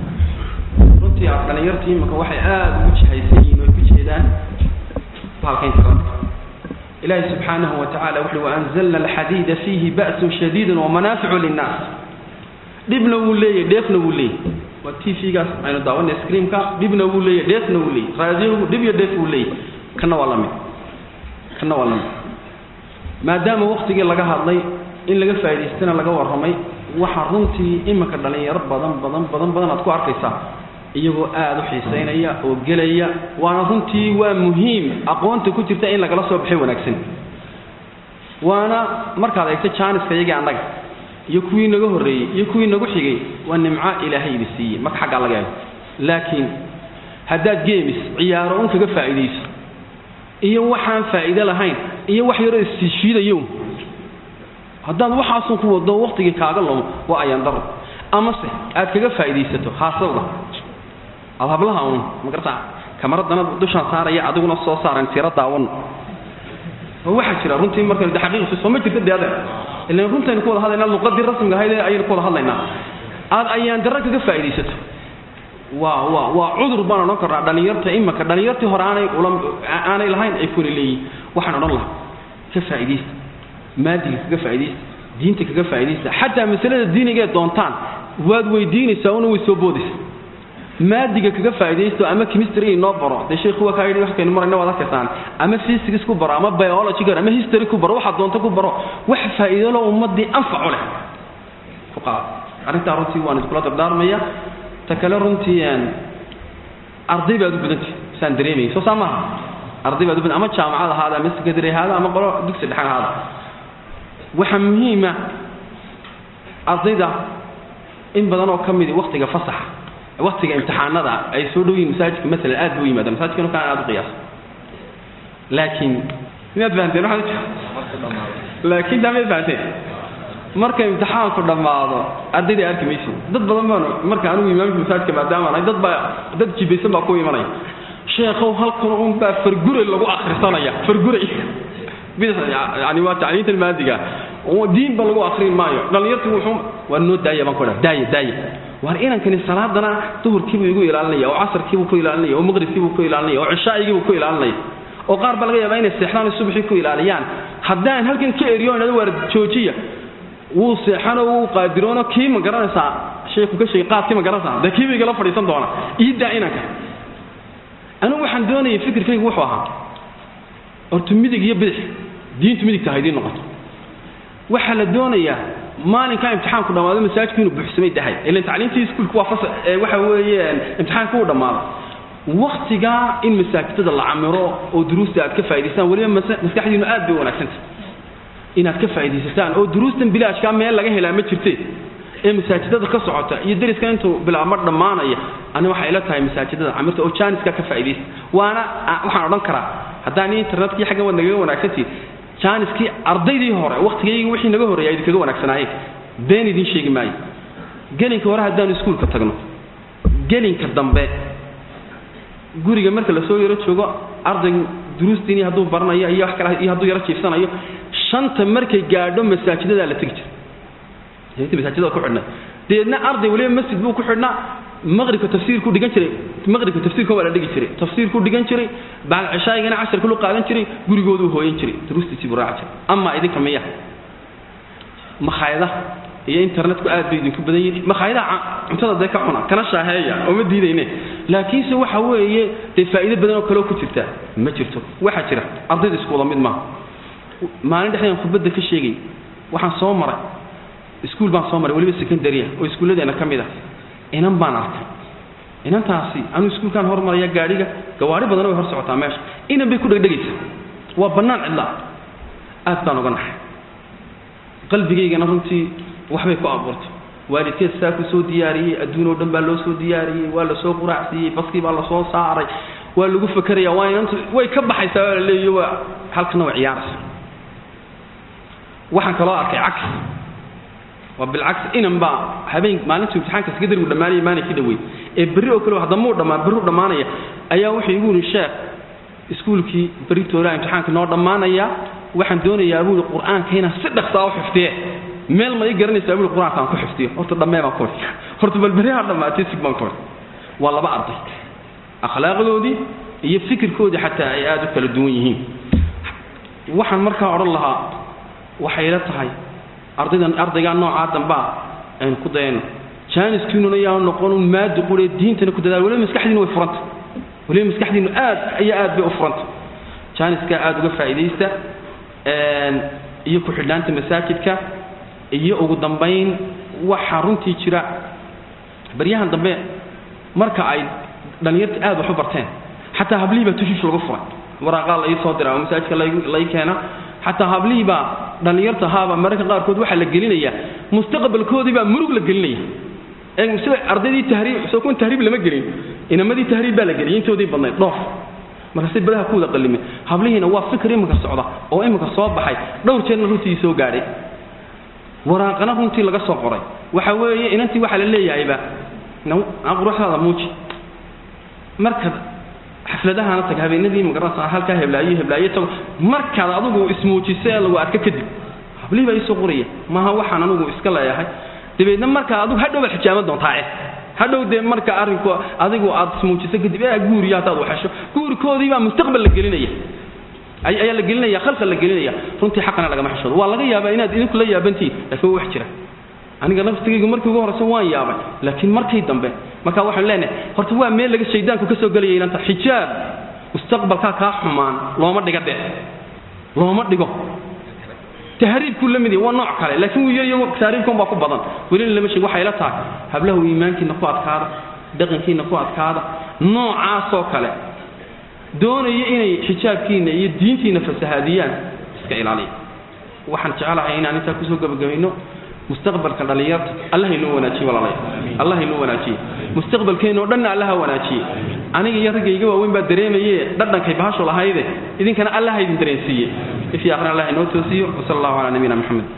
runtii af dhalinyartii imaka waxay aada ugu jihaysan yihiin oy ku jeedaan bahalka internetka ilaahi subxaanahu wa tacala wuxuui waanzalna alxadiida fiihi ba'sun shadiidun wamanaaficu linnaas dhibna wuu leeyahy dheefna wuu leeyahy waa t v-gaas aynu daawanay screamka dhibna wuu leeyahy dheefna wuu leeyahy raadiyogu dhib iyo dheef wuu leeyahy kana waa la mid kana waa la mid maadaama waktigii laga hadlay in laga faa'idaystana laga warramay waxaa runtii iminka dhalinyaro badan badan badan badan aad ku arkaysaa iyagoo aada u xiisaynaya oo gelaya waana runtii waa muhiim aqoonta ku jirta in lagala soo baxay wanaagsan waana markaad eegto jaaniska iyagii annaga iyo kuwii naga horreeyey iyo kuwii nagu xigay waa nimco ilaahay idi siiyey marka xaggaa laga eego laakiin haddaad geemis ciyaaro un kaga faa'iidayso iyo waxaan faa'iido lahayn iyo wax yaroo isshiidayo haddaad waxaasun ku wado waktigii kaaga lumo waa ayaan daro amase aad kaga faa'iidaysato haasawda ad hablaha un magarta kamaradana dushaan saaraya adiguna soo saaran tiro daawan oo waxaa jira runtii marka de xaqiiqsi soo ma jirta de adeer ilan runtaynu ku wada hadlaynaa luqadii rasmiga ahayd ayaynu ku wada hadlaynaa aad ayaan darro kaga faa'iidaysato waa waa waa cudur baan odhan karnaa dhalinyarta imaka dhalinyartii hore aanay ula aanay lahayn ay kuna leeyihin waxaan odhan lahaa ka faa'iidaysta maadiga kaga faa'iidaysta diinta kaga faa'iidaysta xataa masalada diinigee doontaan waad weydiinaysaa una way soo boodaysa maadiga kaga faa'iidaysto ama chemistry inoo baro dee sheekhu waa kaa yidhi waxkaynu marayna waad arkaysaan ama physics ku baro ama biology gar ama history ku baro waxaad doonto ku baro wax faa'iido leh ummaddii anfacu leh ku qaad arrintaa runtii waan iskula dardaarmaya ta kale runtii arday baad u badantay saan dareemayay soo saa maaha arday baad u badan ama jaamacad ahaada ama secondary ahaada ama qolo dugsi dhexe ahaada waxaa muhiima ardayda in badan oo ka midi waktiga fasaxa waktiga imtixaanada ay soo dhow yihin masaajidka maalan aad buu yimaada masaajidkan kaan aad u qiyaas laakiin miyaad fahanteen waxaan laakiin daa mayd fahanteen marka imtixaanku dhammaado ardaydai arki maysid dad badan baan marka anigu imaamka masaajidka maadaama ahay dad baa dad jibaysan baa ku imanaya sheekhow halkan un baa farguray lagu akhrisanaya farguray yani waa tacliintan maadiga diinba lagu akrin maayo dhallinyartu wuxuu waa noo daaya baan ku dhaa daaya daaya waar inankani salaadana duhurkiibuu igu ilaalinaya oo casarkiibuu ku ilaalinaya oo maqribkiibuu ku ilaalinaya oo cishaa'igiibuu ku ilaalinaya oo qaar baa laga yaabaa inay seexdaan subaxii ku ilaaliyaan haddaan halkan ka eriyo idhahdo waar joojiya wuu seexanoo wuu qaadiroono kii ma garanaysaa sheeku ka sheegay qaadkii ma garanaysaa dee kiiba igala fadhiisan doona iidaa inanka anigu waxaan doonayay fikirkaygu wuxuu ahaa horta midig iyo bidix diintu midigta ha idiin noqoto waxaa la doonayaa maalinkaa imtixaanku dhammaado masaajidku inuu buuxsamay dahay ilan tacliintii iskuulku waa fasa waxa weeye imtixaanka uu dhammaado waktigaa in masaajidada la camiro oo duruusta aad ka faa'idaystaan weliba maskaxdiinu aad bay u wanaagsantah inaad ka faa'iidaysataan oo duruustan bilaashkaa meel laga helaa ma jirte ee masaajidada ka socota iyo dariska intuu bilaabma dhammaanaya ani waxay ila tahay masaajidada camirta oo jaaniska ka faa'iidaysta waana waxaan odhan karaa haddaan internetkii xaggan waad nagaga wanaagsantihin jaaniskii ardaydii hore waktigayga wixii naga horreeya idinkaga wanaagsanaayeen been idiin sheegi maayo gelinka hore haddaanu iskuulka tagno gelinka dambe guriga marka lasoo yaro joogo ardaygu duruustiini hadduu baranayo iyo wax kale iyo hadduu yaro jiifsanayo shanta markay gaadho masaajidadaa la tegi jiray masaajidada ku xidhnay deedna arday waliba masjid buu ku xidhnaa maqribka tafsiirku dhigan jiray maqribka tafsiirka waa la dhigi jiray tafsiirku dhigan jiray bacd cishaayigana casharka lu qaadan jiray gurigooduu hooyan jiray duruustiisii buu raaci jiray ama idinka miya makhaayadaha iyo internetku aad bay idinku badan yihiin makhaayadaha cuntada dee ka cuna kana shaaheeya oo ma diidayne laakiinse waxa weeye dee faa'iido badan oo kaleo ku jirta ma jirto waxaa jira ardayda isku wada mid maaha maalin dhexdeedan khudbadda ka sheegay waxaan soo maray iskuul baan soo maray weliba secondarya oo iskuulladeena ka mid ah inan baan arkay inantaasi anuu iskuulkaan hormaraya gaadhiga gawaari badana way hor socotaa meesha inan bay ku dhegdhegaysa waa bannaan cidlaa aad baan uga naxay qalbigaygana runtii waxbay ku abuurtay waalidkeed saa ku soo diyaariyey adduun oo dhan baa loo soo diyaariyey waa lasoo quraacsiiyey baskii baa lasoo saaray waa lagu fakeraya waa inantu way ka baxaysaa waa la leeyayo waa halkana way ciyaaraysa waxaan kaloo arkay cagsi waa bilcagsi inan baa habeen maalintuu imtixaanka sekadarigu dhammaanaya maanay ka dhawey ee berri oo kale haddamuu dhammaan berru dhammaanaya ayaa wuxuu igu yidhi sheekh iskuulkii berri toolaa imtixaanka noo dhammaanaya waxaan doonayaa buuli qur-aanka inaan si dhaqsaa u xifdiye meel ma ii garanaysaa buuli qur-aanka aan ku xifdiyo horta dhammee baan ku xifdi horta bal berri ha dhammaatay sig baan ku xifdi waa laba arday akhlaaqdoodii iyo fikirkoodii xataa ay aada u kala duwan yihiin waxaan markaa odhan lahaa waxay ila tahay ardaydan ardaygaa noocaa dambaa aynu ku dayano jaaniskiinuna yaanu noqon un maadi quree diintana ku dadaal waliba maskaxdiinu way furanta waliba maskaxdiinu aad iyo aad bay u furanta jaaniskaa aada uga faa'iidaysta iyo ku-xidhnaanta masaajidka iyo ugu dambayn waxaa runtii jira baryahan dambe marka ay dhallinyarta aad wax u barteen xataa hablihii baa tushiish lagu furay waraaqaa la ii soo dira oo masaajidka lai keena xataa hablihii baa dhallinyarta haaba mararka qaarkood waxaa la gelinaya mustaqbalkoodii baa murug la gelinaya sida ardaydii tahriib soo kun tahriib lama gelin inamadii tahriib baa la geliyay intoodii badnayd dhoof markaasay badaha ku wada qallimeen hablihiina waa fikir iminka socda oo iminka soo baxay dhowr jeerna runtii soo gaadhay waraaqana runtii laga soo qoray waxa weeye inantii waxaa la leeyahayba quruxdaada muuji markaad xafladahana tag habeenadii magaranaysa halkaa heblaayo heblaayo tago markaad adigu ismuujiso ee lagu arko kadib hablihii baa iisoo qoraya maaha waxaan anigu iska leeyahay dabeedna markaa adigu hadhow baad xijaaban doontaa eh hadhow dee marka arrinku adigu aad ismuujiso kadib ee guuriyo haddaad waxesho guurikoodii baa mustaqbal la gelinaya ayaa la gelinaya khalqa la gelinaya runtii xaqana lagama xishoodo waa laga yaabaa inaad idinku la yaabantihiin laakiin wax jira aniga naftigaygu markii ugu horreysa waan yaabay laakiin markii dambe markaa waxaan leenahay horta waa meel laga shaydaanku ka soo gelaya inanta xijaab mustaqbalkaa kaa xumaan looma dhiga de looma dhigo tahriibkuu la mid yahay waa nooc kale laakiin wuu yaryago tahriibkan baa ku badan welina lama sheeg waxay la tahay hablahu iimaankiina ku adkaada dhaqankiina ku adkaada noocaasoo kale doonaya inay xijaabkiina iyo diintiina fasahaadiyaan iska ilaaliya waxaan jecelahay inaan intaa kusoo gabagabayno mustaqbalka dhallinyarta allah inoo wanaajiye walaalayaal allah inoo wanaajiye mustaqbalkeena oo dhanna allaha wanaajiye aniga iyo raggayga waaweyn baa dareemaye dhadhankay bahashu lahayde idinkana allaha idin dareensiiye ifii aqrin allah inoo toosiyo wasala allahu calaa nabiyina maxamed